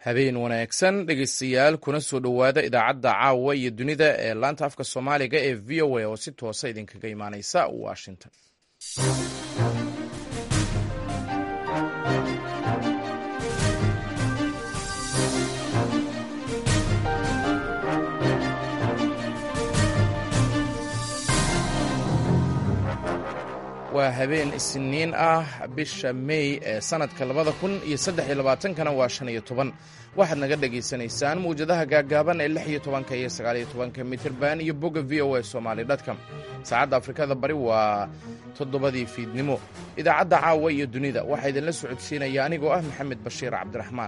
habeen wanaagsan dhegeystayaal kuna soo dhowaada idaacadda caawa iyo dunida ee laanta afka soomaaliga ee v o a oo si toosa idinkaga imaaneysa washington waa habeen isniin ah bisha mey ee sanadka labada kun iyo saddex iyo labaatankana waa shan iyo toban waxaad naga dhagaysanaysaan mawjadaha gaagaaban ee lix iyo tobanka iyo sagaaliyo tobanka mitirban iyo bogga v o a somaali dotcom saacadda afrikada bari waa toddobadii fiidnimo idaacadda caawa iyo dunida waxaa idinla socodsiinaya anigoo ah maxamed bashiir cabdiraxmaan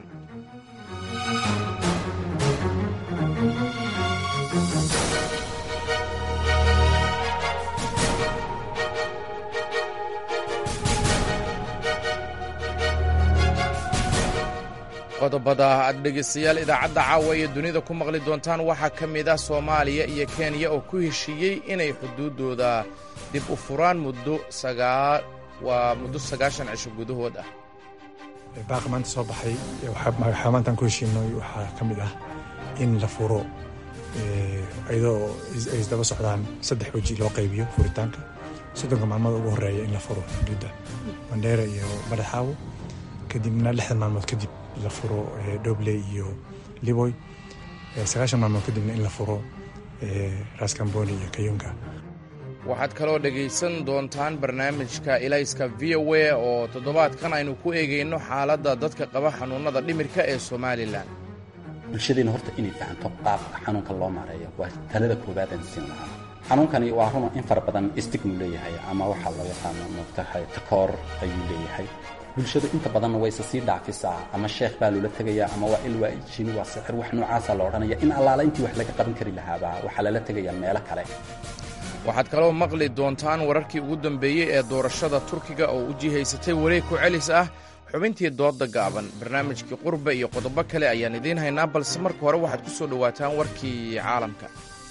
qodobada aad dhegaystayaal idaacadda caawa iyo dunida ku maqli doontaan waxaa ka mid ah soomaaliya iyo kenya oo ku heshiiyey inay xuduuddooda dib u furaan muddo waa muddo sagaashan cisho gudahood ah baaqa maanta soo baxay waxaa maantaan ku heshiinay waxaa ka mid ah in la furo iyadoo ay isdaba socdaan saddex weji loo qaybiyo furitaanka soddonka maalmood ugu horeeya in la furo xuduudda bandheera iyo badhaxaawo kadibna lixdan maalmood kadib la furo dobley iyo liboy sagaashan maalmood kadibna in la furo raskamboni iyo kayunga waxaad kaloo dhegaysan doontaan barnaamijka ilayska v o a oo toddobaadkan aynu ku eegayno xaaladda dadka qaba xanuunnada dhimirka ee somalilan bulshadeena horta inay fahanto qaabka xanuunka loo maareeyo waa talada koowaad aan siin lahaa xanuunkani waa runa in fara badan stigmu leeyahay ama waxaa loo yaqaano mogtahay takoor ayuu leeyahay bulshadu inta badanna wayse sii dhaafisaa ama sheekh baa loola tegayaa ama waa il waa jini waa sixir wax noocaasa la odhanaya in allaala intii wax laga qaban kari lahaabaa waxaa lala tegayaa meelo kale waxaad kaloo maqli doontaan wararkii ugu dambeeyey ee doorashada turkiga oo u jihaysatay wareeg ku celis ah xubintii doodda gaaban barnaamijkii qurba iyo qodobo kale ayaan idiin haynaa balse marka hore waxaad ku soo dhowaataan warkii caalamka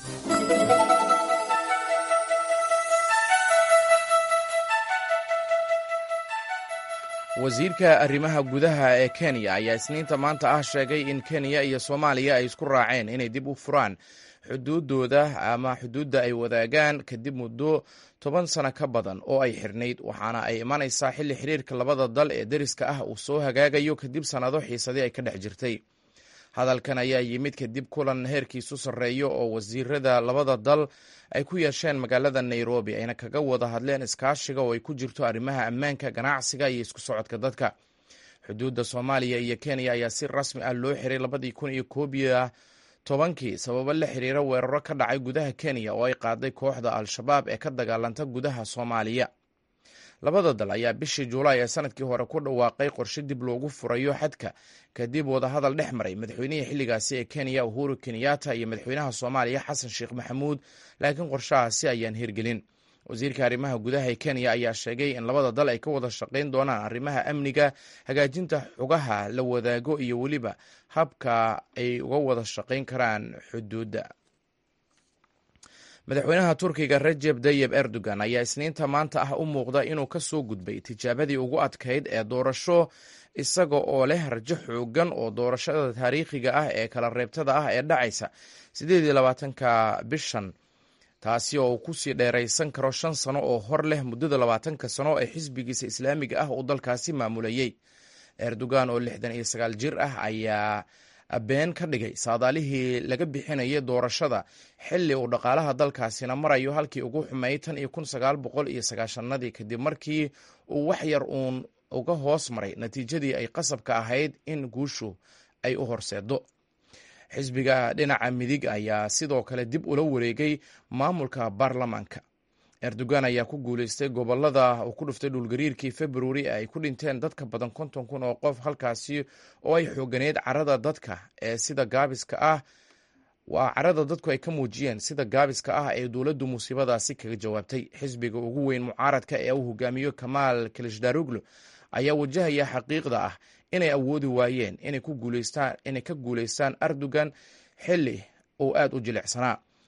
wasiirka arrimaha gudaha ee kenya ayaa isniinta maanta ah sheegay in kenya iyo soomaaliya ay isku raaceen inay dib u furaan xuduuddooda ama xuduudda ay wadaagaan kadib muddo toban sano ka badan oo ay xirnayd waxaana ay imanaysaa xilli xiriirka labada dal ee deriska ah uu soo hagaagayo kadib sannado xiisadii ay ka dhex jirtay hadalkan ayaa yimid kadib kulan heerkiisu sarreeyo oo wasiirada labada dal ay ku yeesheen magaalada nairobi ayna kaga wada hadleen iskaashiga oo ay ku jirto arrimaha ammaanka ganacsiga iyo isku socodka dadka xuduudda soomaaliya iyo kenya ayaa si rasmi ah loo xiray labadii kun iyo koob iyo tobankii sababo la xiriira weeraro ka dhacay gudaha kenya oo ay qaaday kooxda al-shabaab ee ka dagaalanta gudaha soomaaliya labada dal ayaa bishii juulaay ee sanadkii hore ku dhawaaqay qorshe dib loogu furayo xadka kadib wadahadal dhex maray madaxweynihii xilligaasi ee kenya uhuru kenyatta iyo madaxweynaha soomaaliya xasan sheekh maxamuud laakiin qorshahaasi ayaan hirgelin wasiirka arrimaha gudaha ee kenya ayaa sheegay in labada dal ay ka wada shaqayn doonaan arrimaha amniga hagaajinta xugaha la wadaago iyo weliba habka ay uga wada shaqayn karaan xuduudda madaxweynaha turkiga rajeb tayib erdogan ayaa isniinta maanta ah u muuqda inuu ka soo gudbay tijaabadii ugu adkayd ee doorasho isaga oo leh rajo xoogan oo doorashada taariikhiga ah ee kala reebtada ah ee dhacaysa siddeed iyo labaatanka bishan taasi oo uu kusii dheeraysan karo shan sano oo hor leh muddada labaatanka sano ee xisbigiisa islaamiga ah uu dalkaasi maamulayey erdogan oo lixdan iyo sagaal jir ah ayaa been ka dhigay saadaalihii laga bixinayay doorashada xilli uu dhaqaalaha dalkaasina marayo halkii ugu xumeeyey tan iyo kun sagaal boqol iyo sagaashanadii kadib markii uu wax yar uun uga hoos maray natiijadii ay qasabka ahayd in guushu ay u horseedo xisbiga dhinaca midig ayaa sidoo kale dib ula wareegay maamulka baarlamaanka erdogan ayaa ku guuleystay gobolada uu ku dhuftay dhulgariirkii februari ee ay ku dhinteen dadka badan konton kun oo qof halkaasi oo ay xooganeed carada dadka ee sida gaabiska ah waa carada dadku ay ka muujiyeen sida gaabiska ah ee dowladdu musiibadaasi kaga jawaabtay xisbiga ugu weyn mucaaradka ee uu hogaamiyo kamaal kilishdaruglo ayaa wajahaya xaqiiqda ah inay awoodi waayeen inay ka guuleystaan erdogan xilli uu aad u jilicsanaa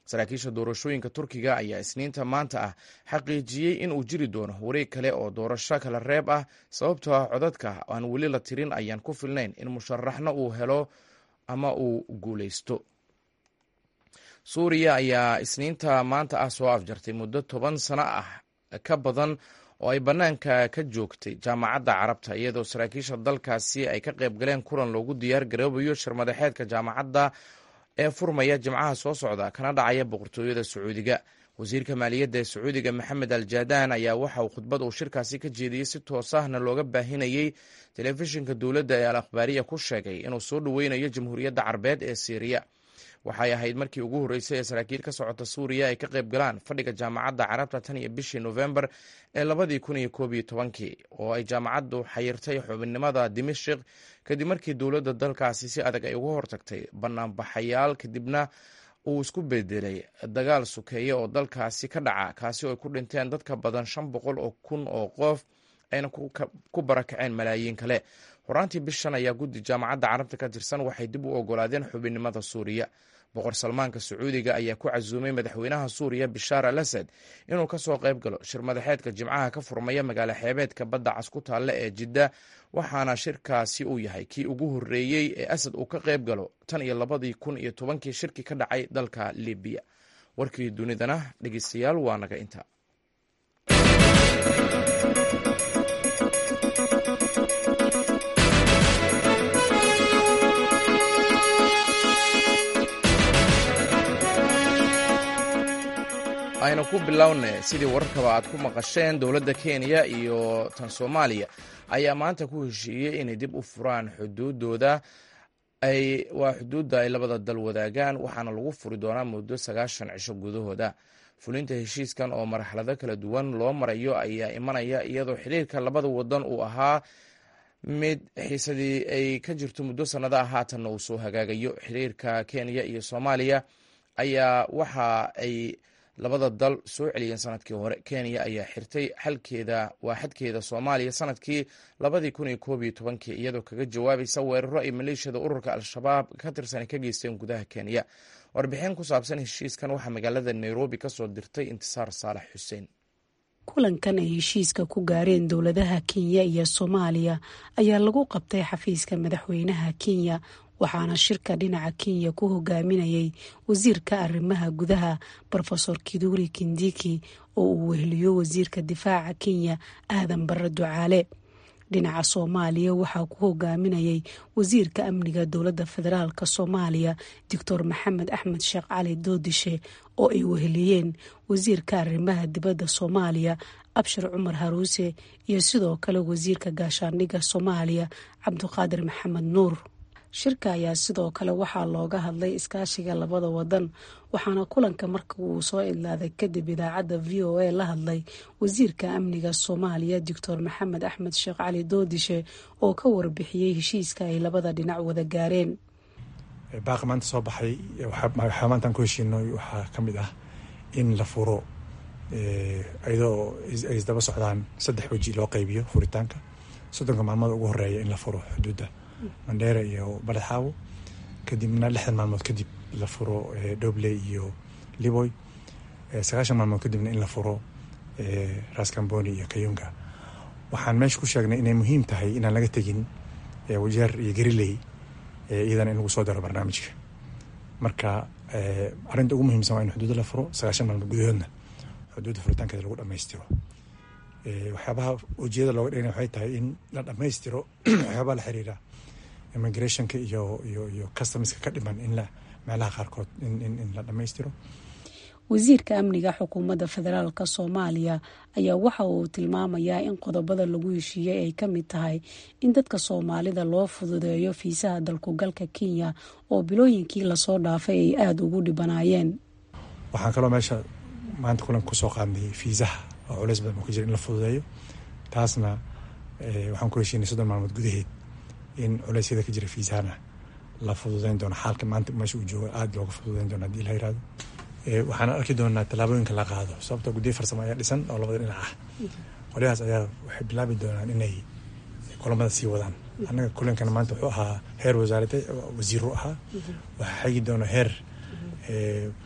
saraakiisha doorashooyinka turkiga ayaa isniinta maanta ah xaqiijiyey in uu jiri doono wareeg kale oo doorasho kala reeb ah sababtoo ah codadka aan weli la tirin ayaan ku filnayn in musharaxna uu helo ama uu guuleysto suuriya ayaa isniinta maanta ah soo afjartay muddo toban sano ah ka badan oo ay bannaanka ka joogtay jaamacadda carabta iyadoo saraakiisha dalkaasi ay ka qayb galeen kulan loogu diyaar garoobayo shirmadaxeedka jaamacadda ee furmaya jimcaha soo socda kana dhacaya boqortooyada sacuudiga wasiirka maaliyadda ee sacuudiga maxamed al jaadaan ayaa waxa uu khudbad uu shirkaasi ka jeediyey si toos ahna looga baahinayey telefishinka dowladda ee al akhbaariya ku sheegay inuu soo dhoweynayo jamhuuriyadda carbeed ee siiriya waxay ahayd markii ugu horreysay ee saraakiil ka socota suuriya ay ka qayb galaan fadhiga jaamacadda carabta tan iyo bishii nofembar ee labadii kun iyo koob iyo tobankii oo ay jaamacaddu xayirtay xubinnimada dimashik kadib markii dowladda dalkaasi si adag ay uga hortagtay banaanbaxayaal kadibna uu isku bedelay dagaal sukeeye oo dalkaasi ka dhaca kaasi oo ay ku dhinteen dadka badan shan boqol oo kun oo qof ayna ku barakaceen malaayiin kale horaantii bishan ayaa guddi jaamacadda carabta ka tirsan waxay dib u ogolaadeen xubinnimada suuriya boqor salmaanka sacuudiga ayaa ku casuumay madaxweynaha suuriya bishaar al asad inuu ka soo qayb galo shir madaxeedka jimcaha ka furmaya magaalo xeebeedka badda cas ku taalla ee jidda waxaana shirkaasi uu yahay kii ugu horreeyey ee asad uu ka qayb galo tan iyo labadii kun iyo tobankii shirki ka dhacay dalka libiya warkii dunidana dhegeystayaal waa naga inta aynu ku bilowna sidii wararkaba aad ku maqasheen dowladda kenya iyo tan soomaaliya ayaa maanta ku heshiiyey inay dib u furaan xuduudooda waa xuduudda ay labada dal wadaagaan waxaana lagu furi doonaa muddo sagaashan cisho gudahooda fulinta heshiiskan oo marxalado kala duwan loo marayo ayaa imanaya iyadoo xiriirka labada wadan uu ahaa mid xiisadii ay ka jirto muddo sannada ah haatanna uu soo hagaagayo xiriirka kenya iyo soomaaliya ayaa waxa ay labada dal soo celiyeen sanadkii hore kenya ayaa xirtay xalkeeda waa xadkeeda soomaaliya sanadkii labadii kun iyo koob iyo tobankii iyadoo kaga jawaabaysa weeraro ay maleeshiyada ururka al-shabaab ka tirsan ka geysteen gudaha kenya warbixin ku saabsan heshiiskan waxaa magaalada nairobi ka soo dirtay intisaar saalax xuseen kulankan ay heshiiska ku gaareen dowladaha kenya iyo soomaaliya ayaa lagu qabtay xafiiska madaxweynaha kenya waxaana shirka dhinaca kenya ku hogaaminayay wasiirka arrimaha gudaha rofesor kiduri kindiki oo uu weheliyo wasiirka difaaca kenya aadan barre ducaale dhinaca soomaaliya waxaa ku hogaaminayay wasiirka amniga dowladda federaalk soomaaliya doctor maxamed axmed sheekh cali doodishe oo ay weheliyeen wasiirka arrimaha dibadda soomaaliya abshir cumar haruuse iyo sidoo kale wasiirka gaashaandhigga soomaaliya cabdiqaadir maxamed nuur shirka ayaa sidoo kale waxaa looga hadlay iskaashiga labada wadan waxaana kulanka marka uu soo idlaaday kadib idaacadda v o a la hadlay wasiirka amniga soomaaliya doctor maxamed axmed sheekh cali doodishe oo ka warbixiyey heshiiska ay labada dhinac wada gaareen baaqi maanta soo baxay waxaa maantaan ku heshiino waxaa ka mid ah in la furo iyadoo ay isdaba socdaan saddex weji loo qaybiyo furitaanka soddonka maalmood ugu horeeya in la furo xuduudda mandheera iyo baledxaawo kadibna lixdan maalmood kadib la furo dobley iyo liboy sagaashan maalmood kadibna in la furo raskamboni iyo kayunga waxaan meesha ku sheegnay inay muhiim tahay inaan laga tegin wajeer iyo gariley iyadana in lagu soo daro barnaamijka marka arrinta ugu muhiimsan waa in xuduudda la furo sagaashan maalmood gudahoodna xuduudda furitaankeeda lagu dhammaystiro waxyaabaha ujeedada looga dhigana waxay tahay in la dhammaystiro waxyaabaha la xiriira immigrationka iyo iyo iyo customiska ka dhiman in la meelaha qaarkood in la dhammaystiro wasiirka amniga xukuumadda federaalk soomaaliya ayaa waxa uu tilmaamayaa in qodobada lagu heshiiyey ay ka mid tahay in dadka soomaalida loo fududeeyo fiisaha dalkugalka kenya oo bilooyinkii lasoo dhaafay ay aada ugu dhibanaayeen waxaan kaloo meesha maanta kulanka kusoo qaadnay fiisaha oo culeys badan uu ka jira in la fududeeyo taasna waxaan ku heshiinay soddon maalmood gudaheed in culeysyada ka jira fiisahana la fududeyn doono xaalka maanta meesha uu joogo aada looga fududeyn doono hadii la yirahdo waxaan arki doonaa tallaabooyinka la qaado sababto guddiyo farsamo ayaa dhisan oo labada dhinac ah qolyahaas ayaa waxay bilaabi doonaan inay kulamada sii wadaan annaga kulankana maanta wuxuu ahaa heer wasaarada wasiiru ahaa waxaa xigi doona heer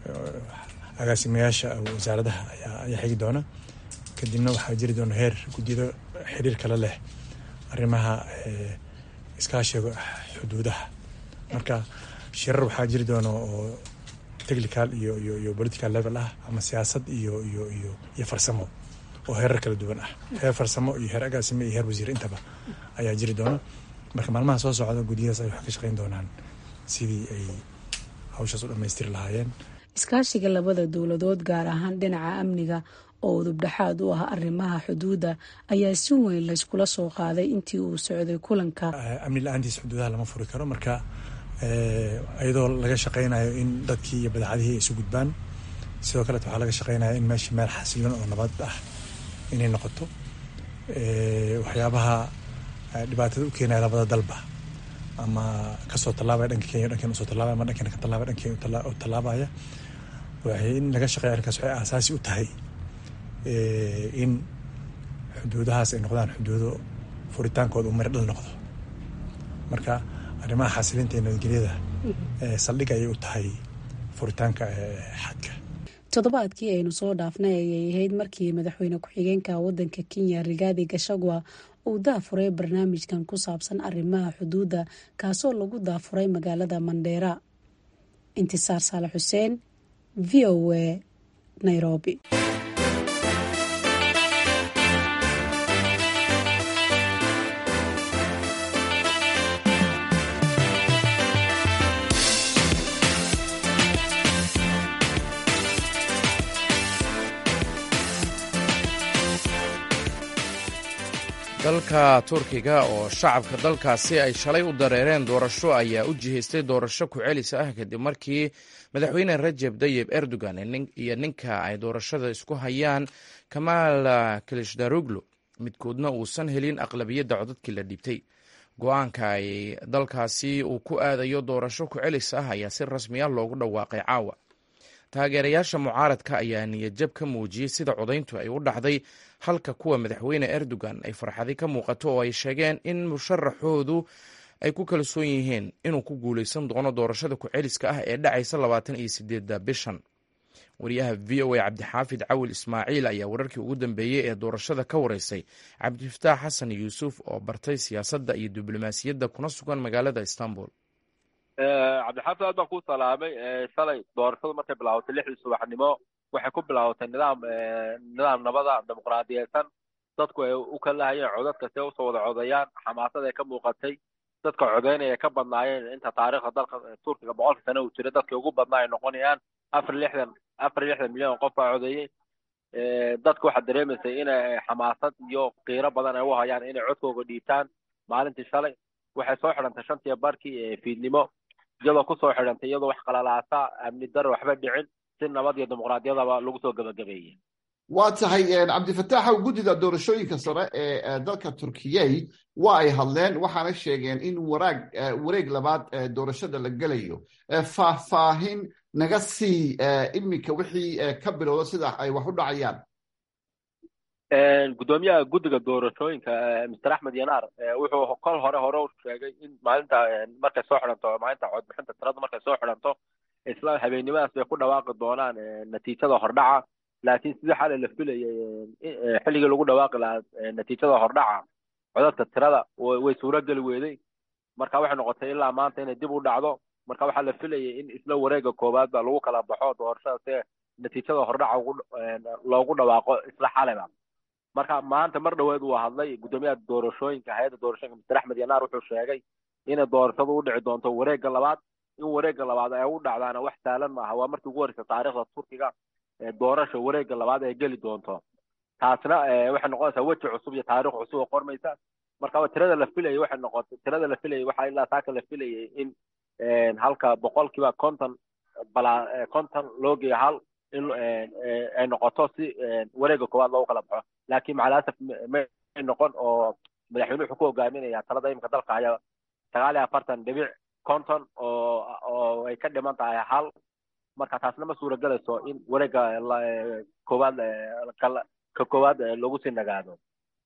agaasimayaasha wasaaradaha ayaa xigi doona kadibna waxaa jiri doona heer guddiyada xiriir kale leh arrimaha iskaashiga xuduudaha marka shirar waxaa jiri doona oo technical iyo iyo iyo political level ah ama siyaasad iyo iyo iyo iyo farsamo oo heerar kala duwan ah heer farsamo iyo heer agaasime iyo heer wasiir intaba ayaa jiri doona marka maalmaha soo socda guddiyadaas ay wax ka shaqeyn doonaan sidii ay hawshaas u dhammaystiri lahaayeen iskaashiga labada dowladood gaar ahaan dhinaca amniga oo udubdhexaad u ah arrimaha xuduudda ayaa si weyn layskula soo qaaday intii uu socday kulanka amni la-aantiis xuduudaha lama furi karo marka iyadoo laga shaqeynayo in dadkii iyo badeecadihii ay isu gudbaan sidoo kaleet waxaa laga shaqeynaya in meesha meel xasilan oo nabad ah inay noqoto waxyaabaha dhibaatada u keenaya labada dalba ama kasoo tallaabaya dhanka kenya dhankeena usoo tallaabaya ama dhankeena ka tallaabaya dhankeena u tallaabaya waxay in laga shaqeeya arrinkaas waxay aasaasi u tahay in xuduudahaas ay noqdaan xuduudo furitaankooda uu mari dhal noqdo marka arrimaha xasilinta iyo nabadgelyada saldhig ayay u tahay furitaanka xadka toddobaadkii aynu soo dhaafnay ayay ahayd markii madaxweyne ku-xigeenka wadanka kenya rigaadi gashagwa uu daafuray barnaamijkan ku saabsan arrimaha xuduudda kaasoo lagu daafuray magaalada mandheera intisaar saale xuseen v o a nairobi dalka turkiga oo shacabka dalkaasi ay shalay u dareereen doorasho ayaa u jihaystay doorasho ku-celis ah kadib markii madaxweyne rajeb dayib erdogan iyo ninka ay doorashada isku hayaan kamaal kilishdaruglu midkoodna uusan helin aqlabiyadda codadkii la dhiibtay go-aanka ay dalkaasi uu ku aadayo doorasho ku-celis ah ayaa si rasmiya loogu dhawaaqay caawa taageerayaasha mucaaradka ayaa niyadjab ka muujiyey sida codayntu ay u dhacday halka kuwa madaxweyne erdogan ay farxadi ka muuqato oo ay sheegeen in musharaxoodu ay ku kalsoon yihiin inuu ku guuleysan doono doorashada ku-celiska ah ee dhacaysa labaatan iyo sideedda bishan wariyaha v o a cabdixaafid cawil ismaaciil ayaa wararkii ugu dambeeyey ee doorashada ka wareysay cabdifataax xasan yuusuf oo bartay siyaasadda iyo diblomaasiyadda kuna sugan magaalada istanbul cabdixaafid aad baan ku salaamay shalay doorashadu markay bilaabatay lixdii subaxnimo waxay ku bilaabatay nidaam nidaam nabada dimuqraadiyeysan dadku ay u kalahayeen codadka si ay usoo wada codayaan xamaasad ay ka muuqatay dadka codeynaya ka badnaayeen inta taariikhda dalka turkiga boqolka sano uu jira dadkii ugu badnaa ay noqonayaan afar lixdan afar lixdan milyan qof baa codeeyey dadka waxaad dareemaysay inay xamaasad iyo qiiro badan ay u hayaan inay codkooga dhiibtaan maalintii shalay waxay soo xidhantay shantii barkii fiidnimo iyadoo kusoo xidhantay iyadoo wax qalalaasa amni daro waxba dhicin si nabad iyo dimuqraadiyadaba lagu soo gebagabeeyey waa tahay cabdifataaxow guddida doorashooyinka sare ee dalka turkiyey waa ay hadleen waxaana sheegeen in waraag wareeg labaad doorashada la gelayo faahfaahin naga sii iminka wixii ka bilowda sida ay wax u dhacayaan guddoomiyaha guddiga doorashooyinka mr axmed yanaar wuxuu kol hore hore u sheegay in maalinta markay soo xidhanto maalinta codbixinta tirada markay soo xidhanto isla habeennimadaas bay ku dhawaaqi doonaan natiijada hordhaca laakiin sidii xalay la filayay xilligii lagu dhawaaqi lahaa natiijada hordhaca codadka tirada way suurogeli weeday marka waxay noqotay ilaa maanta inay dib u dhacdo marka waxaa la filayay in isla wareega koowaad ba lagu kala baxo doorashada si natiijada hordhaca loogu dhawaaqo isla xalayba marka maanta mar dhaweed uu hadlay guddoomiyaha doorashooyinka hay-adda doorashooyinka mr axmed yanaar wuxuu sheegay inay doorashadu u dhici doonto wareegga labaad in wareegga labaad ay u dhacdaana wax saalan maaha waa markii ugu horeysa taariikhda turkiga doorasha wareegga labaad ay geli doonto taasna waxay noqonaysaa weji cusub iyo taariikh cusub oo qormaysa marka tirada la filayay waxay noqotay tirada la filayay waxaa ilaa saaka la filayay in halka boqolkiiba konton balaa konton loo geeyo hal in ay noqoto si wareegga koowaad loogu kala baxo laakiin macalasaf may noqon oo madaxweyne wuxuu ku hogaaminaya talada imika dalka haya sagaal iyo afartan dhibic konton oo oo ay ka dhiman tahay hal marka taasna ma suuragelayso in wareegga koowaad ka koowaad lagu sii nagaado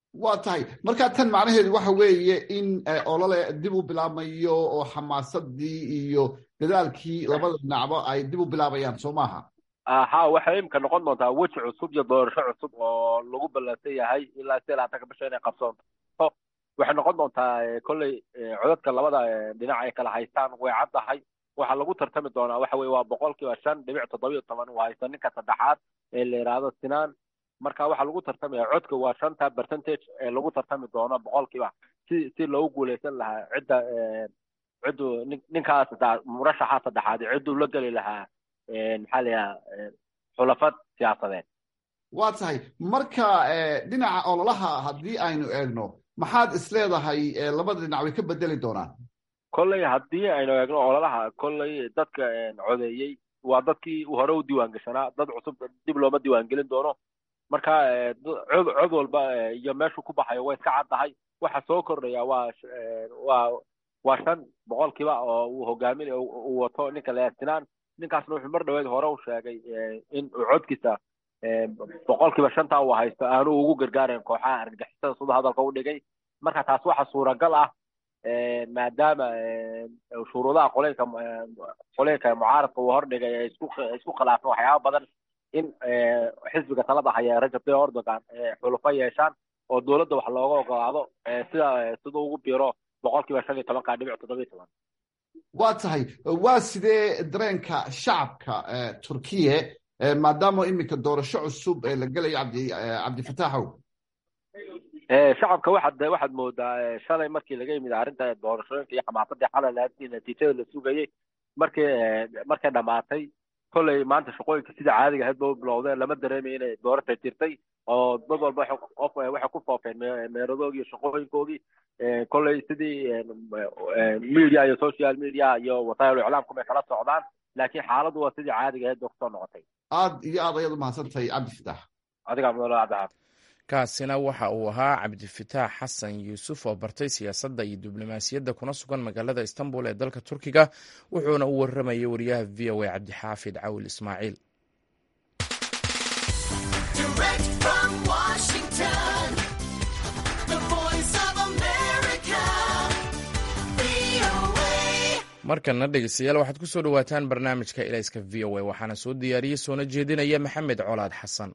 waa tahay markaa tan macnaheedu waxa weeye in olole dib u bilaabmayo oo xamaasadii iyo dadaalkii labada dhinacba ay dib u bilaabayaan soo maaha ha waxay imika noqon doontaa weji cusub iyo doorasho cusub oo lagu ballansan yahay ilaa si labaatanka bisha inay qabsoonto waxay noqon doontaa kolley codadka labada dhinac ay kala haystaan way caddahay waxaa lagu tartami doonaa waxa weye waa boqolkiiba shan dhibic toddobiyo toban uu haysto ninka saddexaad ee la yidhaahdo sinaan marka waxaa lagu tartamaya codka waa shanta percentage ee lagu tartami doono boqolkiiba si si loogu guuleysan lahaa cidda ciddu ninkaas murashaxa saddexaad cidduu la geli lahaa maxaa la yidhaha xulafad siyaasadeed waa tahay marka dhinaca ololaha haddii aynu eegno maxaad isleedahay labada dhinac way ka bedeli doonaan kolley haddii aynu eegno ololaha kolley dadka codeeyey waa dadkii hore u diiwaan gashanaa dad cusub dib looma diiwaangelin doono marka cod cod walba iyo meeshuu ku baxayo way iska caddahay waxa soo kordhaya waa waa waa shan boqolkiiba oo uu hogaamin uu wato ninka leesinaan ninkaasna wuxuu mar dhaweed hore u sheegay in uu codkiisa boqolkiiba shanta uu haysto aanu ugu gargaarayn kooxaha argagixisada siduu hadalka u dhigay marka taas waxa suuragal ah maadaama shuruudaha qoleynka qoleynka mucaaradka uu hordhigay ay isku isku khilaafeen waxyaaba badan in xisbiga talada haya rajab tayyip erdogan xulufo yeeshaan oo dowladda wax looga ogolaado sida siduu ugu biro boqolkiiba shan iyo tobanka dhibic toddoba iyo toban waa tahay waa sidee dareenka shacabka turkiye maadaama iminka doorasho cusub la gelayo cabdi cabdifataaxow shacabka waxaad waxaad moodaa shalay markii laga yimid arrinta doorashooyinka iyo xamaasadii xalay lahaadkii natiijada la sugayey markii markay dhamaatay kolley maanta shaqooyinka sida caadiga ahayd ba u bilowdeen lama dareemayo inay doorasha jirtay oo dad walba waxay ku foofeen meeradoogii iyo shaqooyinkoogii kolley sidii media iyo social media iyo wasaayil iclaamku bay kala socdaan laakiin xaaladdu waa sidii caadiga ahayd bay kusoo noqotay aad iyo aad ayaad umahadsantahay cabdifitaax adigaa mudane cabdixaab kaasina waxa uu ahaa cabdifitaax xasan yuusuf oo bartay siyaasadda iyo diblomaasiyadda kuna sugan magaalada istanbul ee dalka turkiga wuxuuna u waramayay wariyaha v o a cabdixaafid cawil ismaaciil markana dhegeystayaal waxaad ku soo dhowaataan barnaamijka ilayska v o a waxaana soo diyaariyey soona jeedinaya maxamed colaad xasan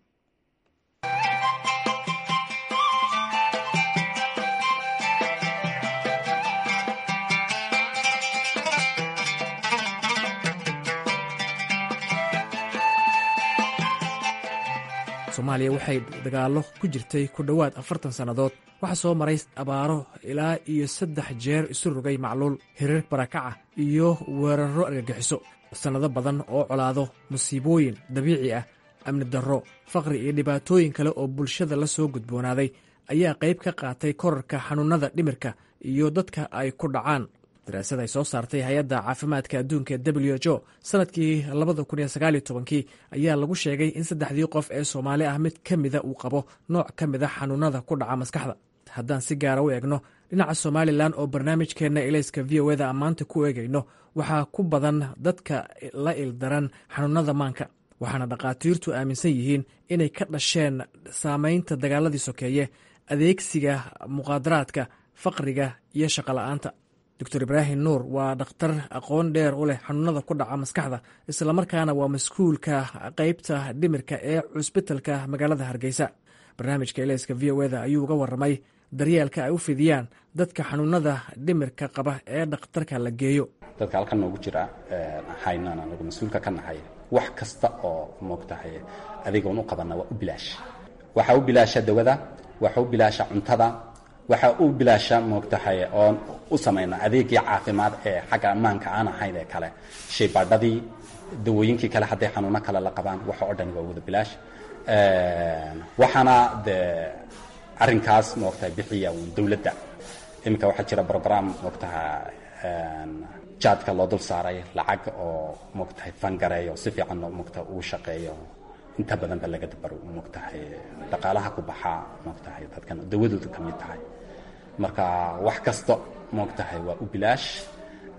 soomaaliya waxay dagaallo ku jirtay ku dhowaad afartan sannadood waxaa soo maray abaaro ilaa iyo saddex jeer isu rogay macluul hirar barakaca iyo weerarro argagixiso sannado badan oo colaado musiibooyin dabiici ah amni darro faqri iyo dhibaatooyin kale oo bulshada la soo gudboonaaday ayaa qayb ka qaatay korarka xanuunnada dhimirka iyo dadka ay ku dhacaan daraasad ay soo saartay hay-adda caafimaadka adduunka w h o sanadkii labada kun iyo sagaaliyo tobankii ayaa lagu sheegay in saddexdii qof ee soomaali ah mid ka mida uu qabo nooc ka mid a xanuunada ku dhaca maskaxda haddaan si gaara u eegno dhinaca somalilan oo barnaamijkeenna ilayska v o eda ammaanta ku eegayno waxaa ku badan dadka la ildaran xanuunada maanka waxaana dhakhaatiirtu aaminsan yihiin inay ka dhasheen saamaynta dagaaladii sokeeye adeegsiga muqaadaraadka faqriga iyo shaqola'aanta doctor ibraahim nuur waa dhakhtar aqoon dheer u leh xanuunada ku dhaca maskaxda islamarkaana waa mas-kuulka qeybta dhimirka ee cusbitalka magaalada hargeysa barnaamijka eleyska v o eda ayuu uga waramay daryeelka ay u fidiyaan dadka xanuunada dhimirka qaba ee dhakhtarka la geeyo dadka halkan noogu jira haynana nagu mas-uulka ka nahay wax kasta oo moogtahay adigoon u qabana waa u bilaash waxaa u bilaasha dawada waxaa u bilaasha cuntada waxaa u bilaasha moogtahay oon u samayna adeegii caafimaad ee xagga ammaanka aan ahayn ee kale shaybaadhadii dawooyinkii kale hadday xanuuno kale la qabaan waxa oo dhan waa wada bilaash waxaana dee arrinkaas moogtahay bixiya uun dowladda iminka waxaa jira brogram moogtaha jaadka loo dul saaray lacag oo moogtahay fangareeyo si fiican moogtaha uu shaqeeyo inta badan ba laga dabaro moogtahay dhaqaalaha ku baxaa moogtahay dadkan dawadoodu ka mid tahay marka wax kasta moogtahay waa u bilaash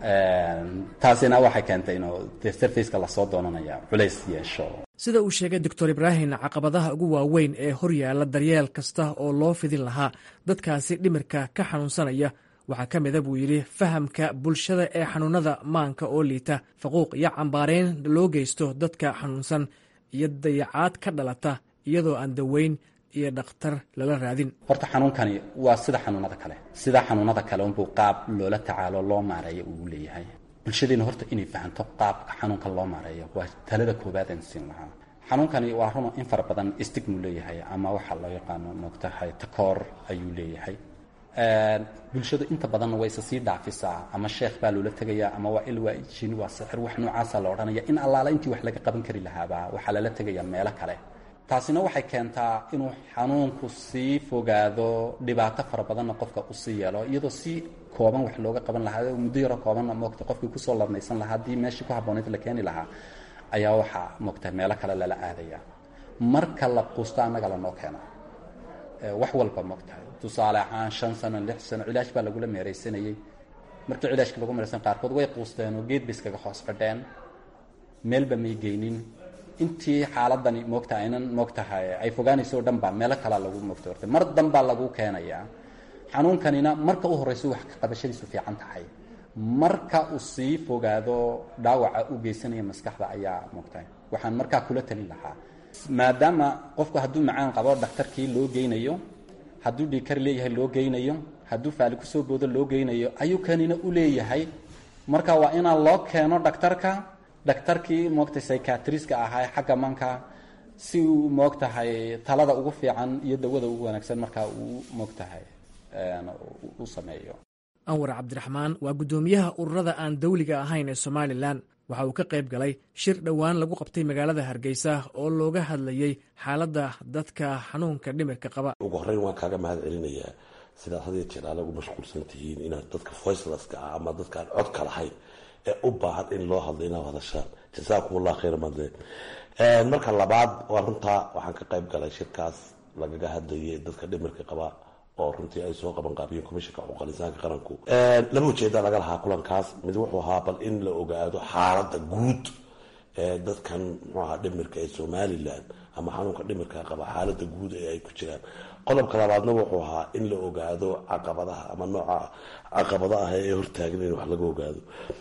taasina waxay keentay inuu de sarfaceka lasoo doonanaya culays yeesho sida uu sheegay doctor ibraahim caqabadaha ugu waaweyn ee horyaala daryeel kasta oo loo fidin lahaa dadkaasi dhimirka ka xanuunsanaya waxaa ka mida buu yidhi fahamka bulshada ee xanuunada maanka oo liita faquuq iyo cambaareyn loo geysto dadka xanuunsan iyo dayacaad ka dhalata iyadoo aan daweyn iyo dhakhtar lala raadin horta xanuunkani waa sida xanuunada kale sida xanuunada kale unbuu qaab loola tacaalo loo maareeyo uu leeyahay bulshadeena horta inay fahanto qaabka xanuunka loo maareeyo waa talada koowaad aan siin lahaa xanuunkani waa run in fara badan stigmu leeyahay ama waxaa loo yaqaano moogtahay takoor ayuu leeyahay bulshadu inta badanna way isa sii dhaafisaa ama sheekh baa loola tegayaa ama waa il waa jin waa sixir wax noocaasa la odhanaya in allaala intii wax laga qaban kari lahaaba waxaa lala tegayaa meelo kale taasina waxay keentaa inuu xanuunku sii fogaado dhibaato fara badanna qofka usii yeelo iyadoo si kooban wax looga qaban lahaa muddo yaro koobanna moogta qofkii kusoo ladnaysan lahaa haddii meeshii ku habboonayd la keeni lahaa ayaa waxaa moogta meelo kale lala aadaya marka la quusto annaga lanoo keena wax walba moogtahay tusaale ahaan shan sano lix sano cilaash baa lagula meeraysanayey markii cilaashka lagu meeraysan qaarkood way quusteen oo geed bay iskaga hoos fadheen meelba may geynin intii xaaladani moogta aynan moogtahay ay fogaanayso o dhan baa meelo kalaa lagu moogta hortay mar danbaa lagu keenayaa xanuunkanina marka u horrayso wax ka qabashadiisu fiican tahay marka uu sii fogaado dhaawaca u geysanaya maskaxda ayaa moogtahay waxaan markaa kula talin lahaa maadaama qofku hadduu macaan qabo dhakhtarkii loo geynayo hadduu dhiikar leeyahay loo geynayo hadduu faali kusoo boodo loo geynayo ayuu kanina u leeyahay marka waa inaan loo keeno dhakhtarka dhakhtarkii moogtay psychiatriska ahaa xagga manka si uu moogtahay talada ugu fiican iyo dawada ugu wanaagsan markaa uu moogtahay u sameeyo anwar cabdiraxmaan waa guddoomiyaha ururada aan dawliga ahayn ee somalilan waxa uu ka qayb galay shir dhowaan lagu qabtay magaalada hargeysa oo looga hadlayey xaaladda dadka xanuunka dhimirka qaba ugu horreyn waan kaaga mahad celinayaa sidaad had iyo jeer aala ugu mashquulsan tihiin inaad dadka voicelaska ah ama dadkaan codka lahayn ee u baahan in loo hadlo inaad hadashaan jasaakum allah khayra madle marka labaad waa runtaa waxaan ka qayb galay shirkaas lagaga hadlayay dadka dhimirka qaba oo runtii ay soo qaban qaabiyeen komishanka xuquuqal insaanka qaranku laba ujeeda laga lahaa kulankaas mid wuxuu ahaa bal in la ogaado xaaladda guud ee dadkan muxuu ahaa dhimirka ee somalilan ama xanuunka dhimirka qaba xaaladda guud ee ay ku jiraan qodobka labaadna wuxuu ahaa in la ogaado caqabadaha ama nooca caqabada ah ee hortaagan in wax laga ogaado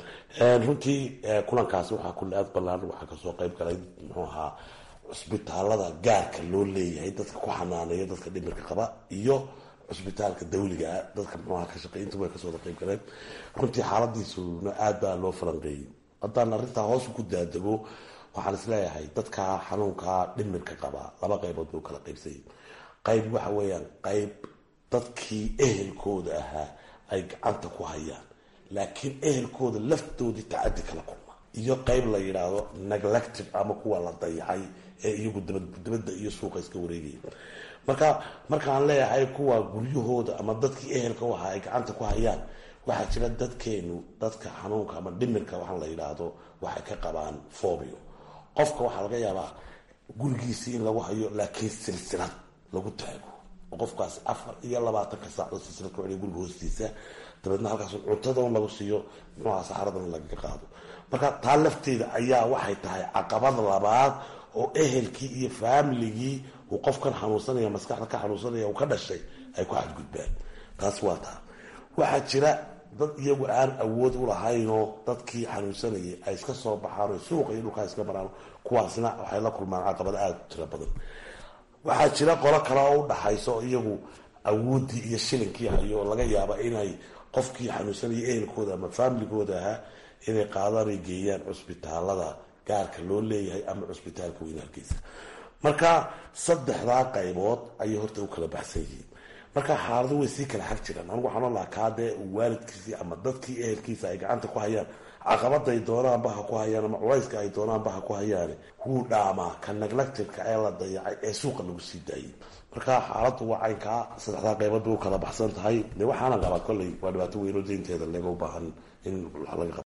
runtii kulankaasi waxaa kulli aad balaaran waxaa kasoo qayb galay muxuu ahaa cusbitaalada gaarka loo leeyahay dadka ku xanaaneeya dadka dhimirka qaba iyo cusbitaalka dawligaa dadka muxuaha ka shaqey intuba kasoo wada qayb galeen runtii xaaladiisuna aad baa loo falanqeeyey haddaan arrintaa hoos ku daadego waxaan isleeyahay dadka xanuunka dhimirka qaba laba qaybood buu kala qaybsayay qayb waxa weeyaan qayb dadkii ehelkooda ahaa ay gacanta ku hayaan laakiin ehelkooda laftoodii tacadi kala kulma iyo qayb la yidhaahdo neglective ama kuwa la dayacay ee iyagu dabadda iyo suuqa iska wareegaya marka markaan leeyahay kuwa guryahooda ama dadkii ehelka waxa ay gacanta ku hayaan waxaa jira dadkeenu dadka xanuunka ama dhimirka waxaan la yidhaahdo waxay ka qabaan fobio qofka waxaa laga yaabaa gurigiisii in lagu hayo laakiin silsilad lagu taago oo qofkaas afar iyo labaatanka saacdood silsilad ku celiya guriga hoostiisa dabeedna halkaas cuntadan lagu siiyo muxuaha saxaradan lagaga qaado marka taa lafteeda ayaa waxay tahay caqabad labaad oo ehelkii iyo faamiligii uu qofkan xanuunsanaya maskaxda ka xanuunsanaya uu ka dhashay ay ku xadgudbaan taas waa taa waxaa jira dad iyagu aan awood u lahaynoo dadkii xanuunsanayay ay iska soo baxaan oo suuqa iyo dhulkaa iska maraan kuwaasna waxay la kulmaan caqabado aada u tiro badan waxaa jira qolo kale oo u dhaxayso iyagu awooddii iyo shilinkii hayo oo laga yaaba inay qofkii xanuunsanayay ehelkooda ama faamiligooda ahaa inay qaadaan ay geeyaan cusbitaalada gaarka loo leeyahay ama cusbitaalka weyn hargeysa marka saddexdaa qaybood ayay horta u kala baxsan yihiin marka xaalado way sii kala xag jiraan anigu waxaan olahaa kaadee waalidkiisii ama dadkii ehelkiisa ay gacanta ku hayaan caqabaday doonaanba ha ku hayaan ama culayska ay doonaanba ha ku hayaan wuu dhaamaa ka neglectiveka ee la dayacay ee suuqa lagu sii daayay marka xaaladdu waa caynkaa saddexdaa qaybood bay u kala baxsan tahay de waxaana qabaa kolley waa dhibaato weynoo deynteeda leega u baahan in wax laga qabo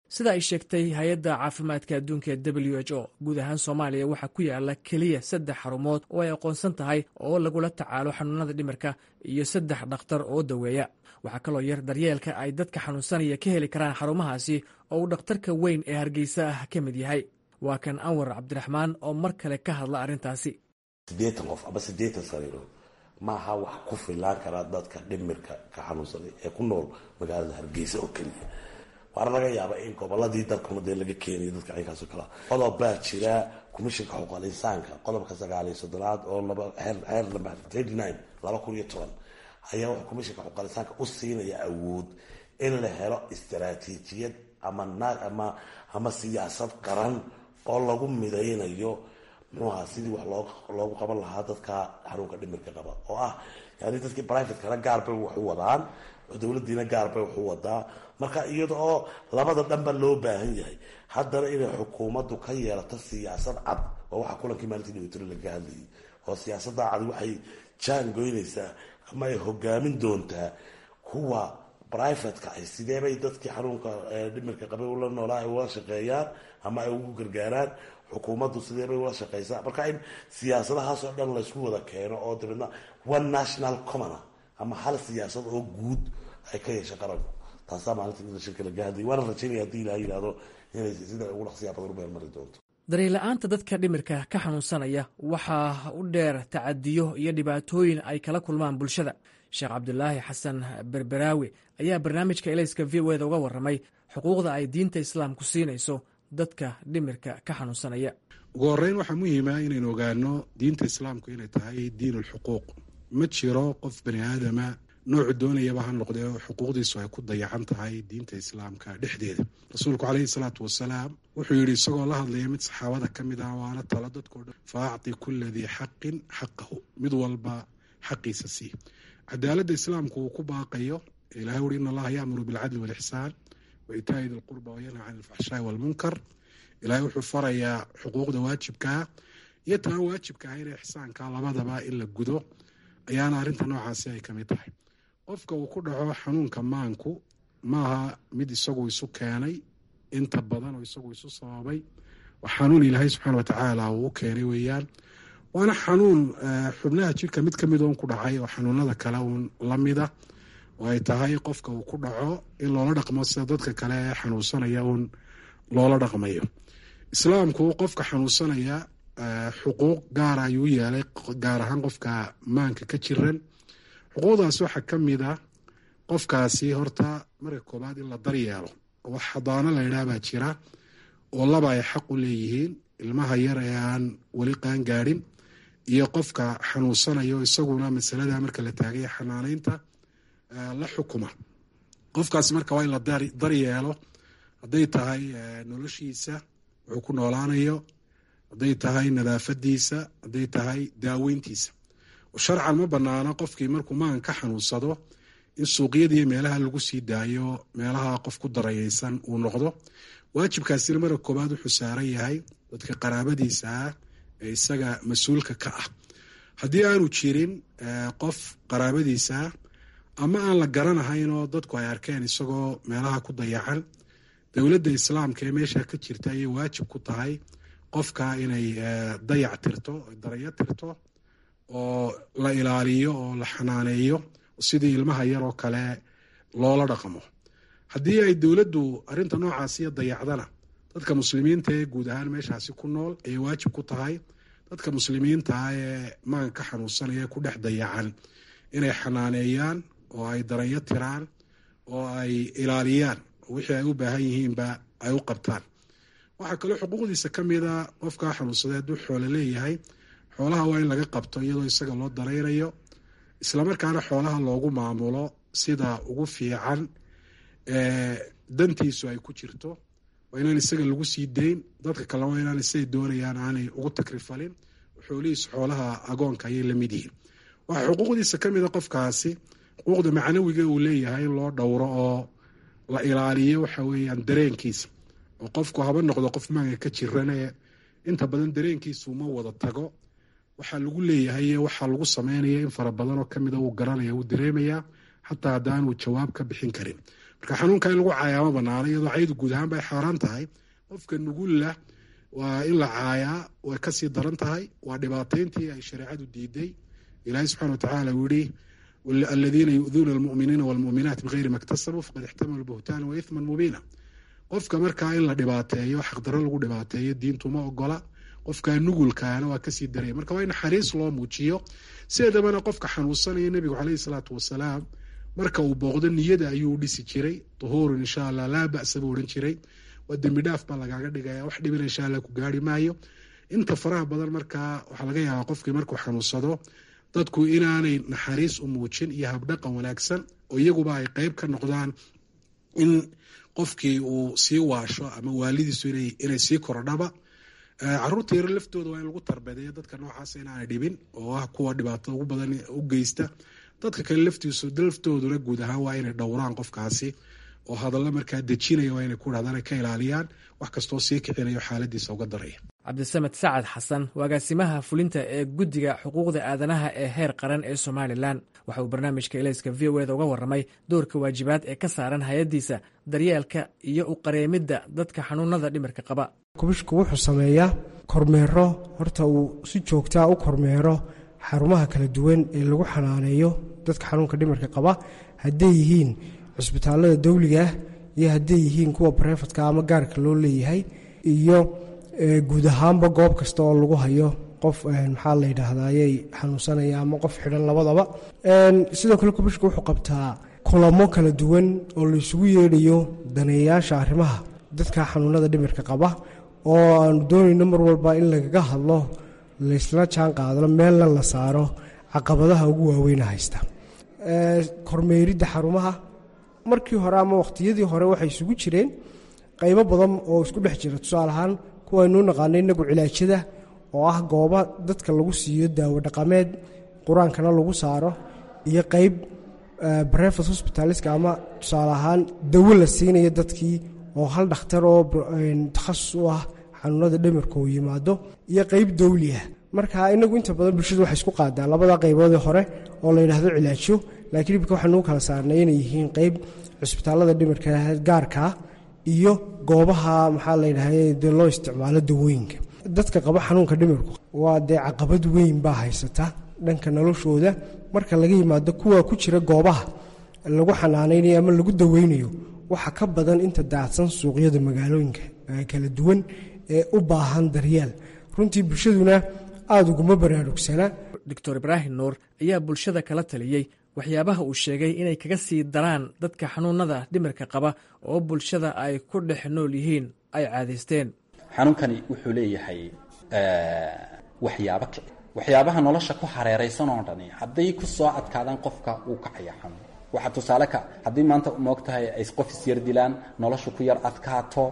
sida ay sheegtay hay-adda caafimaadka adduunka ee w h o guud ahaan soomaaliya waxaa ku yaala keliya saddex xarumood oo ay aqoonsan tahay oo lagula tacaalo xanuunada dhimirka iyo saddex dhakhtar oo daweeya waxaa kaloo yar daryeelka ay dadka xanuunsanaya ka heli karaan xarumahaasi oo uu dhakhtarka weyn ee hargeysa ah ka mid yahay waa kan anwar cabdiraxmaan oo mar kale ka hadla arrintaasi siddeetan qof ama siddeetan sariirood maaha wax ku filaan karaa dadka dhimirka ka xanuunsanay ee ku nool magaalada hargeysa oo keliya waana laga yaaba in goboladii dalkuna dee laga keenayo dadka caynkaasoo kalea qodob baa jira commishinka xuquuqal insaanka qodobka sagaaliyo soddonaad oo xeer lamba thirty nine laba kun iyo toban ayaa wuxuu commishinka xuquuqal insaanka u siinaya awood in la helo istaraatiijiyad ama ama ama siyaasad qaran oo lagu midaynayo muxuaha sidii wax loogu qaban lahaa dadka xanuunka dhimirka qaba oo ah yani dadkii brivatekana gaar bay wax u wadaan dowladiina gaar bay wax u wadaa marka iyada oo labada dhanba loo baahan yahay haddana inay xukuumaddu ka yeelato siyaasad cad oo waxaa kulankii maalintii dhibitiro laga hadlayay oo siyaasada cad waxay jaan goynaysaa ama ay hogaamin doontaa kuwa brivatka ah sideebay dadkii xanuunka dhimirka qabay ula noolaa ay ula shaqeeyaan ama ay ugu gargaaraan xukuumaddu sideebay ula shaqeysaa marka in siyaasadahaasoo dhan laysku wada keeno oo dabeedna one national commona ama hal siyaasad oo guud ay ka yeesha qaranku taasaa maalinta shirka laga hadlayay waana rajaynaya hadii ilaha yidhahdo inay sida ugu dhaqsiyaa badan u meelmari doonto daryeel-la'aanta dadka dhimirka ka xanuunsanaya waxaa u dheer tacadiyo iyo dhibaatooyin ay kala kulmaan bulshada sheekh cabdulaahi xasan berberaawi ayaa barnaamijka elayska v o eda uga warramay xuquuqda ay diinta islaamku siinayso dadka dhimirka ka xanuunsanaya ugu horreyn waxaa muhiima inaynu ogaano diinta islaamku inay tahay diin ulxuquuq ma jiro qof bani aadama noocu doonayaba ha noqdee xuquuqdiisu ay ku dayacan tahay diinta islaamka dhexdeeda rasuulku caleyhi salaatu wasalaam wuxuu yidhi isagoo la hadlaya mid saxaabada ka mid ah waana talo dadkao dhan fa acti kula dii xaqin xaqahu mid walba xaqiisa sii cadaaladda islaamku uu ku baaqayo ilahay uri in allaha yaamuru bilcadli walixsaan wa itaa'i di lqurba wayanha can alfaxshaai walmunkar ilahay wuxuu farayaa xuquuqda waajibkaa iyo taan waajibka ah ina ixsaanka labadaba in la gudo ayaana arrinta noocaasi ay ka mid tahay qofka uu ku dhaco xanuunka maanku maaha mid isagu isu keenay inta badan oo isagu isu sababay waa xanuun ilaahay subxaana watacaala uu u keenay weeyaan waana xanuun xubnaha jirka mid ka mid oon ku dhacay oo xanuunada kale uun la mida oo ay tahay qofka uu ku dhaco in loola dhaqmo sida dadka kale ee xanuunsanaya uun loola dhaqmayo islaamku qofka xanuunsanaya xuquuq gaara ayuu yeelay gaar ahaan qofka maanka ka jiran xuquuqdaas waxaa ka mid a qofkaasi horta marka koobaad in la daryeelo wax xadaano la yidhaah baa jira oo laba ay xaq u leeyihiin ilmaha yar ee aan weli qaan gaadhin iyo qofka xanuunsanayo isaguna masalada marka la taagaya xanaaneynta la xukuma qofkaasi marka waa in la daryeelo hadday tahay noloshiisa wuxuu ku noolaanayo hadday tahay nadaafadiisa hadday tahay daaweyntiisa sharcan ma banaano qofkii markuu maan ka xanuunsado in suuqyadiiyo meelaha lagu sii daayo meelaha qof ku darayeysan uu noqdo waajibkaasina marka koobaad wuxuu saaran yahay dadka qaraabadiisa ah ee isaga mas-uulka ka ah haddii aanu jirin qof qaraabadiisa ah ama aan la garanahayn oo dadku ay arkeen isagoo meelaha ku dayacan dowladda islaamka ee meesha ka jirta ayay waajib ku tahay qofka inay dayac tirto darayo tirto oo la ilaaliyo oo la xanaaneeyo sidii ilmaha yar oo kale loola dhaqmo haddii ay dowladdu arrinta noocaasiyo dayacdana dadka muslimiinta ee guud ahaan meeshaasi ku nool ayay waajib ku tahay dadka muslimiinta ah ee maanka ka xanuunsanaya ee ku dhex dayacan inay xanaaneeyaan oo ay daranyo tiraan oo ay ilaaliyaan wixii ay u baahan yihiinba ay u qabtaan waxaa kaloo xuquuqdiisa ka mid a qofkaa xanuunsaday hadduu xoolo leeyahay xoolaha waa in laga qabto iyadoo isaga loo daraynayo islamarkaana xoolaha loogu maamulo sida ugu fiican dantiisu ay ku jirto waa inaan isaga lagu sii dayn dadka kalena waa inaan siday doonayaan aanay ugu takrifalin xoolihiisu xoolaha agoonka ayay la mid yihiin waxaa xuquuqdiisa ka mida qofkaasi xuquuqda macnawiga uu leeyahay in loo dhowro oo la ilaaliyo waxa weeyaan dareenkiisa oo qofku haba noqdo qof maanka ka jirane inta badan dareenkiisu ma wada tago waxaa lagu leeyahay waxaa lagu sameynaya in fara badan oo kamida uu garanaya uu dareemaya xataa haddaanuu jawaab ka bixin karin marka xanuunka in lagu caayaa ma banaano iyadoo caydu guud ahaanba ay xaaraan tahay qofka nugulla waa in la caayaa way kasii daran tahay waa dhibaatayntii ay shareecadu diiday ilaahay subxana watacaala uu yihi aladiina yu'duuna almu'miniina walmu'minaat bigayri ma ktasabuu faqad ixtamalu buhtaana wa ithman mubiina qofka markaa in la dhibaateeyo xaqdaro lagu dhibaateeyo diintuma ogola qofka nugulkaana waa kasii daraya marka waa in naxariis loo muujiyo sideedabana qofka xanuunsanaya nebigu caleyhi salaatu wasalaam marka uu booqdo niyada ayuu dhisi jiray duhuurun insha allah laa ba'sa buu odhan jiray waa dembi dhaaf baa lagaaga dhigaya wax dhibina insha allah ku gaari maayo inta faraha badan markaa waxaa laga yaabaa qofkii markuu xanuunsado dadku inaanay naxariis u muujin iyo habdhaqan wanaagsan oo iyaguba ay qeyb ka noqdaan in qofkii uu sii waasho ama waalidiisu inay sii korodhaba caruurta yaro laftooda waa in lagu tarbedeeyo dadka noocaas inaanay dhibin oo ah kuwa dhibaatada ugu badan u geysta dadka kale laftiisu laftooduna guud ahaan waa inay dhowraan qofkaasi oo hadalla markaa dejinaya waa inay ku dhahdaan ay ka ilaaliyaan wax kastoo sii kicinayo xaaladiisa uga daraya cabdisamed sacad xasan agaasimaha fulinta ee guddiga xuquuqda aadanaha ee heer qaran ee somalilan waxa uu barnaamijka elayska v o eda uga warramay doorka waajibaad ee ka saaran hay-addiisa daryeelka iyo u qareemidda dadka xanuunada dhimirka qaba kubishku wuxuu sameeyaa kormeero horta uu si joogtaa u kormeero xarumaha kala duwan ee lagu xanaaneeyo dadka xanuunka dhimirka qaba hadday yihiin cusbitaalada dawliga ah iyo hadday yihiin kuwa barefadka ama gaarka loo leeyahay iyo guud ahaanba goob kasta oo lagu hayo qof maxaa la yidhaahdaayay xanuunsanaya ama qof xidhan labadaba sidoo kale kubishka wuxuu qabtaa kulamo kala duwan oo la isugu yeedhayo daneeyayaasha arrimaha dadka xanuunada dhimirka qaba oo aanu doonayno mar walba in lagaga hadlo laysla jaan qaadano meelna la saaro caqabadaha ugu waaweyna haysta kormeeridda xarumaha markii hore ama wakhtiyadii hore waxay isugu jireen qaybo badan oo isku dhex jira tusaale ahaan kuwaynuu naqaano inagu cilaajada oo ah gooba dadka lagu siiyo daawo dhaqameed qur-aankana lagu saaro iyo qeyb brevet hospitaliska ama tusaale ahaan dawo la siinayo dadkii oo hal dhakhtar oo takhasus u ah xanuunada dhimirka uu yimaado iyo qeyb dawli ah marka inagu inta badan bulshadu waxay isku qaadaa labada qayboodii hore oo la yidhaahdo cilaajo laakiin ibka waxaanuu kala saarnay inay yihiin qeyb cusbitaalada dhimirka gaarkaa iyo goobaha maxaa la yidhahda dee loo isticmaalo dawooyinka dadka qaba xanuunka dhimirku waa dee caqabad weyn baa haysata dhanka noloshooda marka laga yimaado kuwa ku jira goobaha lagu xanaanaynayo ama lagu daweynayo waxa ka badan inta daacsan suuqyada magaalooyinka kala duwan ee u baahan daryeel runtii bulshaduna aada uguma baraarugsana doctor ibraahim nuur ayaa bulshada kala taliyey waxyaabaha uu sheegay inay kaga sii daraan dadka xanuunada dhimirka qaba oo bulshada ay ku dhex nool yihiin ay caadaysteen xanuunkani wuxuu leeyahay waxyaabo kici waxyaabaha nolosha ku hareeraysan oo dhani hadday ku soo adkaadaan qofka wuu kacaya xanuun waxaa tusaale ka haddii maanta moog tahay ay qof isyar dilaan nolosha ku yar adkaato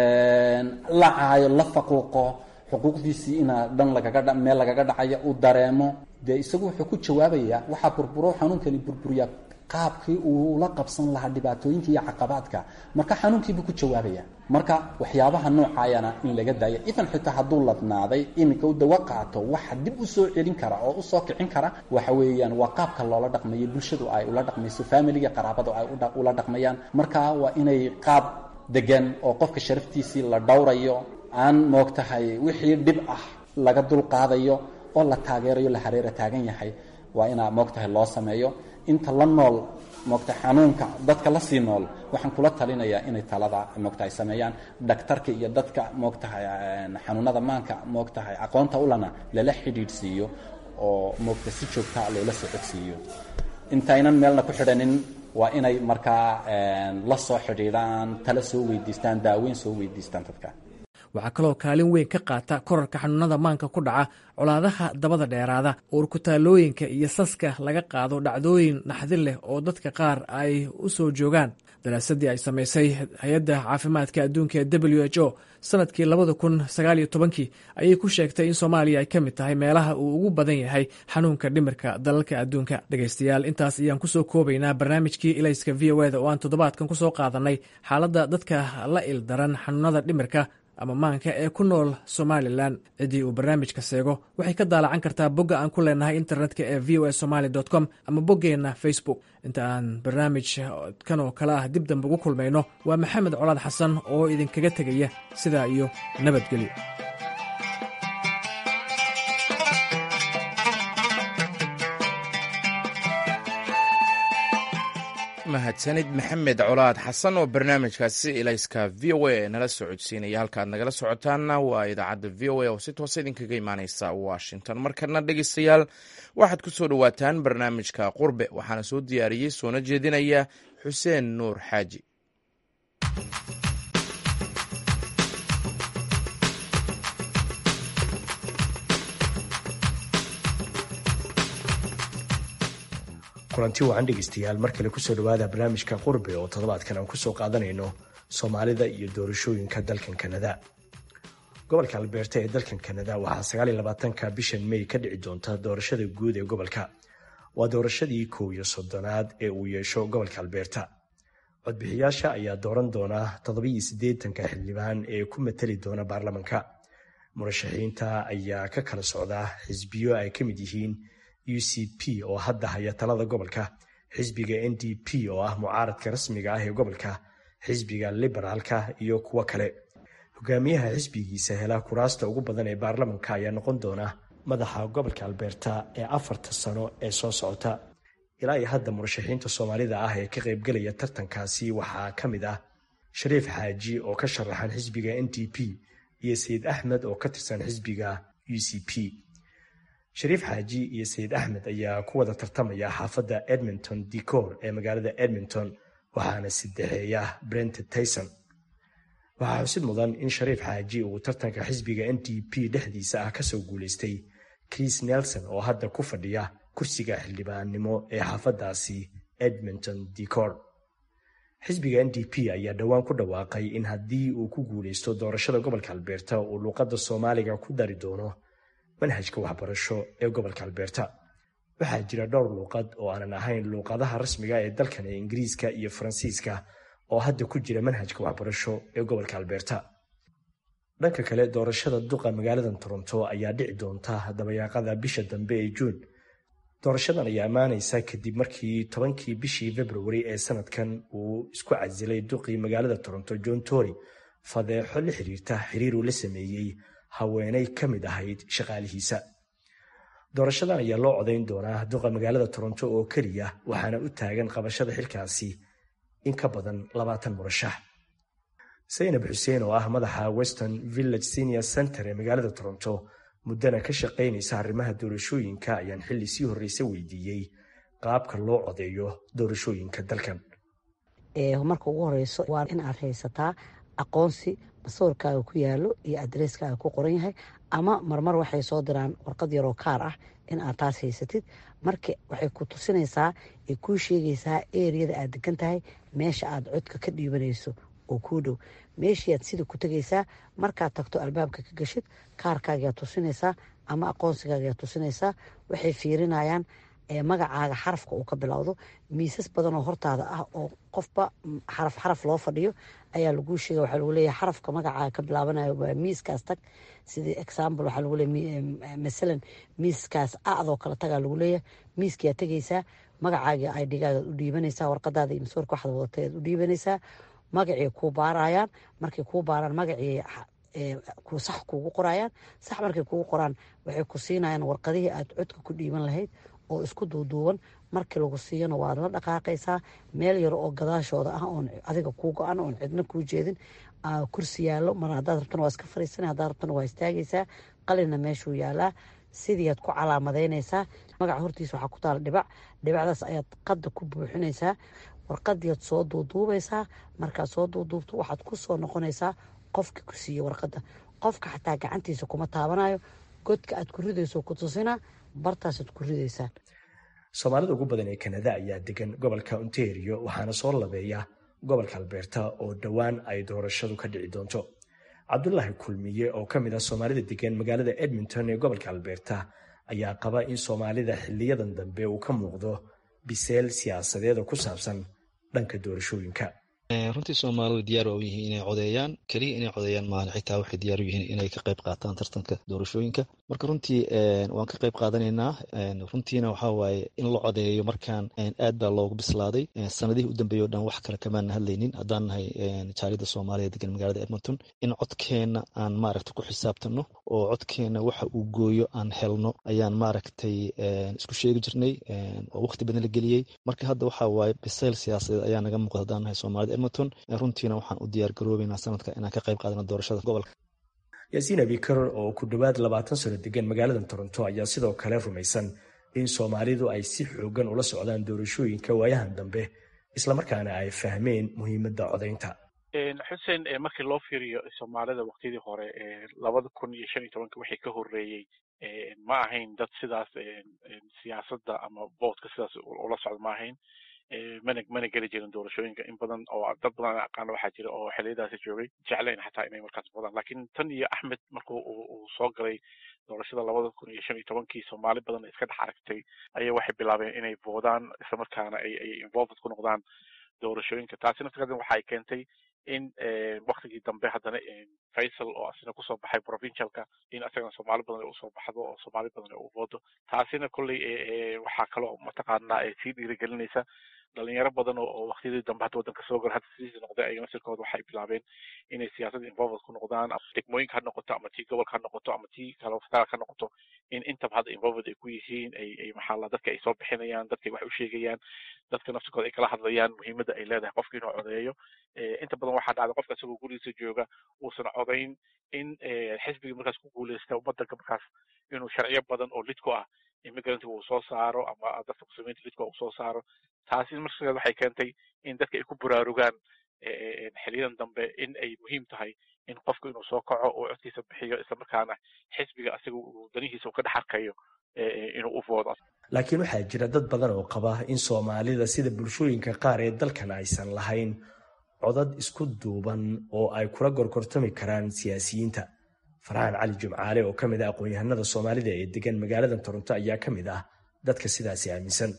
la caayo la faquuqo xuquuqdiisii inaa dhan lagaga meel lagaga dhacayo uu dareemo dee isagu wuxuu ku jawaabayaa waxaa burburo xanuunkani burburiyaa qaabkii uu la qabsan lahaa dhibaatooyinka iyo caqabaadka marka xanuunkiibuu ku jawaabaya marka waxyaabaha noocaayana in laga daayo idan xitaa hadduu ladnaaday iminka u dawo qaato waxa dib u soo celin kara oo u soo kicin kara waxa weeyaan waa qaabka loola dhaqmayo bulshadu ay ula dhaqmayso familiga qaraabadu ay ula dhaqmayaan marka waa inay qaab degan oo qofka sharaftiisii la dhowrayo aan moogtahay wixii dhib ah laga dulqaadayo oo la taageerayo la hareera taagan yahay waa inaa moogtahay loo sameeyo inta la nool moogtahay xanuunka dadka la sii nool waxaan kula talinayaa inay talada moogtahay sameeyaan dhaktarka iyo dadka moogtahay xanuunada maanka moogtahay aqoonta ulana lala xidhiidhsiiyo oo moogta si joogtaa loola socodsiiyo intaynan meelna ku xidhanin waa inay markaa la soo xidhiidhaan tala soo weydiistaan daaweyn soo weydiistaan dadka waxaa kaloo kaalin weyn ka qaata korarka xanuunada maanka ku dhaca colaadaha dabada dheeraada uurkutaalooyinka iyo saska laga qaado dhacdooyin naxdin leh oo dadka qaar ay u soo joogaan daraasadii ay samaysay hay-adda caafimaadka adduunka ee w h o sanadkii labada kun sagaaliyo tobankii ayay ku sheegtay in soomaaliya ay ka mid tahay meelaha uu ugu badan yahay xanuunka dhimirka dalalka adduunka dhegaystayaal intaas ayaan kusoo koobaynaa barnaamijkii ilayska v o eda oo aan toddobaadkan kusoo qaadanay xaaladda dadka la ildaran xanuunada dhimirka ama maanka ee ku nool somalilan ciddii uu barnaamijka seego waxay ka daalacan kartaa bogga aan ku leenahay internetka ee v o a somaly com ama boggeenna facebook inta aan barnaamij kan oo kale ah dib dambe ugu kulmayno waa maxamed colaad xasan oo idinkaga tegaya sidaa iyo nabadgelyo mahadsanid maxamed colaad xasan oo barnaamijkaasi ilayska v o a nala socodsiinaya halkaad nagala socotaanna waa idaacadda v o a oo si toosa idinkaga imaaneysa washington markana dhegeystayaal waxaad ku soo dhowaataan barnaamijka qurbe waxaana soo diyaariyey soona jeedinaya xuseen nuur xaaji kulanti wacan dhegeystayaal mar kale kusoo dhawaada barnaamijka qurbe oo toddobaadkan aan kusoo qaadanayno soomaalida iyo doorashooyinka dalkan kanada gobolka albeerta ee dalkan kanada waxaa sagaaliyolabaatanka bishan may ka dhici doonta doorashada guud ee gobolka waa doorashadii kow iyo soddonaad ee uu yeesho gobolka albeerta codbixiyaasha ayaa dooran doona toddobiyo siddeetanka xildhibaan ee ku matali doona baarlamanka murashaxiinta ayaa ka kala socda xisbiyo ay ka mid yihiin u c p oo hadda haya talada gobolka xisbiga n d p oo ah mucaaradka rasmiga ah ee gobolka xisbiga liberaalka iyo kuwo kale hogaamiyaha xisbigiisa hela kuraasta ugu badan ee baarlamanka ayaa noqon doona madaxa gobolka albeerta ee afarta sano ee soo socota ilaa iyo hadda murashaxiinta soomaalida ah ee ka qaybgelaya tartankaasi waxaa ka mid ah shariif xaaji oo ka sharaxan xisbiga n d p iyo sayid axmed oo ka tirsan xisbiga u c p shariif xaaji iyo sayid axmed ayaa ku wada tartamaya xaafadda edmonton decor ee magaalada edmonton waxaana sidexeeya brent tayson waxaa xusid mudan in shariif xaaji uu tartanka xisbiga n d p dhexdiisa ah kasoo guulaystay chris nelson oo hadda ku fadhiya kursiga xildhibaannimo ee xaafaddaasi edmonton decor xisbiga n d p ayaa dhowaan ku dhawaaqay in haddii uu ku guulaysto doorashada gobolka albeerta uu luuqadda soomaaliga ku dari doono manhajka waxbarasho ee gobolka albeerta waxaa jira dhowr luuqad oo aanan ahayn luuqadaha rasmiga ee dalkan ee ingiriiska iyo faransiiska oo hadda ku jira manhajka waxbarasho ee gobolka albeerta dhanka kale doorashada duqa magaalada toronto ayaa dhici doonta dabayaaqada bisha dambe ee juun doorashadan ayaa ammaanaysa kadib markii tobankii bishii februari ee sanadkan uu isku casilay duqii magaalada toronto john tory fadeexo la xiriirta xiriir uu la sameeyey haweenay ka mid ahayd shaqaalihiisa doorashadan ayaa loo codayn doonaa duqa magaalada toronto oo keliya waxaana u taagan qabashada xilkaasi in ka badan labaatan murashax saynab xuseen oo ah madaxa western village senior center ee magaalada toronto muddana ka shaqaynaysa arrimaha doorashooyinka ayaan xilli sii horreysa weydiiyey qaabka loo codeeyo doorashooyinka dalkan marka ugu horeyso waa in aad haysataa aqoonsi masawirkaaga ku yaalo iyo adresskaaga ku qoran yahay ama marmar waxay soo diraan warqad yaroo kaar ah in aad taas haysatid marka waxay ku tusinaysaa ay kuu sheegaysaa eriyada aad degan tahay meesha aad codka ka dhiibanayso oo kuu dhow meeshiiaad sida ku tegaysaa markaad tagto albaabka ka gashid kaarkaagaa tusinaysaa ama aqoonsigaagaa tusinaysaa waxay fiirinayaan magacaaga xarafka uu ka bilowdo miisas badan oo hortaada ah oo qofba xaraf xaraf loo fadhiyo ayaa laguu sheega waxaa lagu leeyahay xarafka magacaaga ka bilaabanayo waa miiskaas tag sidii example waxaa lagu leeyahay masalan miiskaas acdoo kale tagaa lagu leeyahay miiskiyaa tegaysaa magacaagii idhigaaga u dhiibanaysaa warqadaada iyo maswarka waxaad wadatay aad u dhiibanaysaa magacii kuu baarayaan markay kuu baaraan magacii sax kuugu qorayaan sax markay kuugu qoraan waxay ku siinayaan warqadihii aad codka ku dhiiban lahayd oo isku duuduuban markii lagu siiyana waad la dhaqaaqaysaa meel yar oo gadaashooda ah oon adiga kuu go-an oon cidna kuu jeedin kursi yaallo mar haddaad rabtana waa iska fariisana haddaad rabtana waa istaagaysaa qalinna meeshuu yaalaa sidiiaad ku calaamadaynaysaa magaca hortiisa waxaa ku taala dhibac dhibacdaas ayaad qadda ku buuxinaysaa warqadiiad soo duuduubaysaa markaad soo duuduubto waxaad ku soo noqonaysaa qofka ku siiye warqadda qofka xataa gacantiisa kuma taabanayo godka aad ku ridayso ku tusinaa bartaasaad ku ridaysaa soomaalida ugu badan ee kanada ayaa degan gobolka ontario waxaana soo labeeya gobolka albeerta oo dhowaan ay doorashadu ka dhici doonto cabdulaahi kulmiye oo ka mid ah soomaalida degan magaalada edmonton ee gobolka albeerta ayaa qaba in soomaalida xiliyadan dambe uu ka muuqdo biseel siyaasadeed oo ku saabsan dhanka doorashooyinka runtii soomaalidu diyaar waa u yihiin inay codeeyaan keliya inay codeeyaan maahan xitaa waxay diyaar u yihiin inay ka qayb qaataan tartanka doorashooyinka marka runtii waan ka qayb qaadanaynaa runtiina waxaa waaye in la codeeyo markaan aad baa loogu bislaaday sanadihii u dambeeyey o dhan wax kale kamaana hadlaynin haddaan nahay jaalida soomaaliya degan magaalada edmonton in codkeenna aan maaragta ku xisaabtano oo codkeenna waxa uu gooyo aan helno ayaan maaragtay isku sheegi jirnay oo waqti badan la geliyey marka hadda waxaa waaye bisayl siyaasadeed ayaa naga muuqda haddaan nahay soomaalida edmonton runtiina waxaan u diyaar garoobeynaa sanadka inaan ka qayb qaadano doorashada gobolka yaasiin abikar oo ku dhowaad labaatan sano degan magaalada toronto ayaa sidoo kale rumaysan in soomaalidu ay si xoogan ula socdaan doorashooyinka waayahan dambe islamarkaana ay fahmeen muhiimadda codaynta xuseen markii loo fiiriyo soomaalida waktiyadii hore labada kun iyo shan iyo tobanka wixii ka horreeyey ma ahayn dad sidaas siyaasadda ama votka sidaas ula socda ma ahayn mana mana geli jirin doorashooyinka in badan oo dad badan aqaana waxaa jira oo xiliyadaasi joogay jeclayn xataa inay markaas vodaan lakin tan iyo axmed marku uu soo galay doorashada labada kun iyo shan iyo tobankii soomaali badan iska dhex aragtay ayaa waxay bilaabeen inay voodaan islamarkaana ay ay involved ku noqdaan doorashooyinka taasi naftigeeda waxay keentay in waktigii dambe haddana faisal oo asina kusoo baxay provincialka in asagana soomaali badan ay usoo baxdo oo soomaali badan ay u voodo taasina kolley waxaa kaloo mataqaanaa sii dhiirigelinaysa dhalinyaro badan oo waktiyadii dambe hadda waddanka soo gala hadda sidiisi noqday ayaga nasirkooda waxay bilaabeen inay siyaasadda involved ku noqdaan degmooyinka ha noqoto ama tii gobolka ha noqoto ama tii kale federaalka ha noqoto in intaba hadda involved ay ku yihiin ay ay maxaa la dadka ay soo bixinayaan dadka ay wax u sheegayaan dadka naftirkooda ay kala hadlayaan muhiimadda ay leedahay qofka inuu codeeyo inta badan waxaa dhacda qofka isagoo gurigiisa jooga uusan codayn in xisbigii markaas ku guuleysta waddanka markaas inuu sharciyo badan oo lid ku ah immigrant uu soo saaro ama dadka muslimiinta lidka uu soo saaro taasi markaas waxay keentay in dadka ay ku buraarugaan xiliyadan dambe in ay muhiim tahay in qofku inuu soo kaco oo codkiisa bixiyo islamarkaana xisbiga asiga uu danihiisa uu ka dhex arkayo inuu u voodo laakiin waxaa jira dad badan oo qaba in soomaalida sida bulshooyinka qaar ee dalkan aysan lahayn codad isku duuban oo ay kula gorgortami karaan siyaasiyiinta farxaan cali jumcaale oo ka mid ah aqoon-yahanada soomaalida ee degan magaalada toronto ayaa ka mid ah dadka sidaasi aaminsan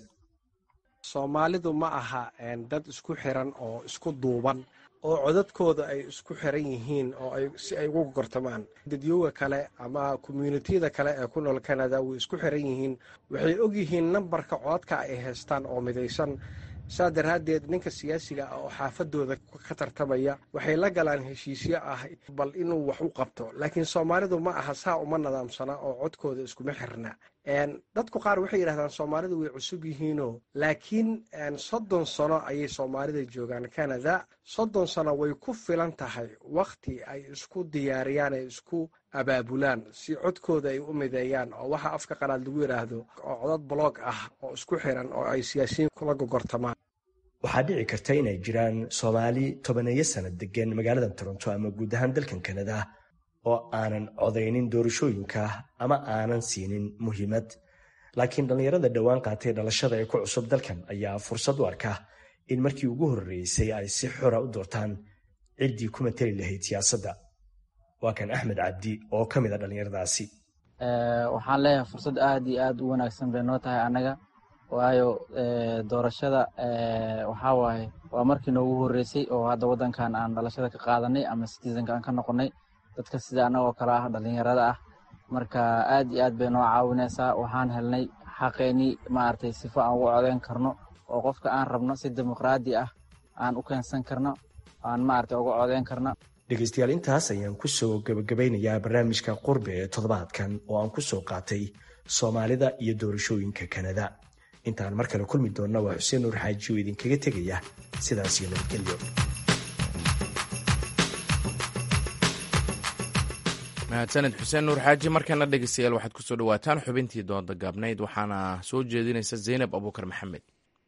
soomaalidu ma aha dad isku xiran oo isku duuban oo codadkooda ay isku xiran yihiin oo ay si ay ugu gortamaan dadyooga kale ama commuunitiyada kale ee ku nool canada way isku xiran yihiin waxay og yihiin nambarka codadka ay haystaan oo midaysan saa daraaddeed ninka siyaasiga ah oo xaafadooda ka tartamaya waxay la galaan heshiisyo ah bal inuu wax u qabto laakiin soomaalidu ma aha saa uma nadaamsana oo codkooda iskuma xirna dadku qaar waxay yidhahdaan soomaalidu way cusub yihiinoo laakiin soddon sano ayay soomaalida joogaan canada soddon sano way ku filan tahay wakhti ay isku diyaariyaan ay isku abaabulaan si codkooda ay u mideeyaan oo waxa afka qalaad lagu yidhaahdo oo codad blog ah oo isku xiran oo ay siyaasiyiin kula gogortamaan waxaa dhici karta inay jiraan soomaali tobaneeyo sana degan magaalada toronto ama guud ahaan dalkan kanada oo aanan codaynin doorashooyinka ama aanan siinin muhiimad laakiin dhallinyarada dhowaan qaatay dhalashada ee ku cusub dalkan ayaa fursad u arka in markii ugu horreysay ay si xora u doortaan ciddii ku mateli lahayd siyaasadda waa kan axmed cabdi oo ka mid a dhallinyaradaasi waxaan leeyahay fursad aad iyo aad u wanaagsan bay noo tahay annaga waayo doorashada waxaa waaye waa markii noogu horreysay oo hadda waddankan aan dhalashada ka qaadanay ama citizenka aan ka noqonnay dadka sida annagoo kale ah dhallinyarada ah marka aad iyo aad bay noo caawinaysaa waxaan helnay xaqeennii maaragtay sifo aan ugu codeyn karno oo qofka aan rabno si dimuqraadi ah aan u keensan karno aan maaragtay uga codeyn karno dhegaystayaal intaas ayaan ku soo gebagabeynayaa barnaamijka qurbe ee toddobaadkan oo aan ku soo qaatay soomaalida iyo doorashooyinka kanada intaan mar kale kulmi doonna waa xuseen nuur xaaji oo idinkaga tegaya sidaas iyo nabadgelyo mahadsaned xuseen nuur xaaji markana dhegeystayaal waxaad kusoo dhawaataan xubintii dooda gaabnayd waxaana soo jeedinaysa zaynab abuukar maxamed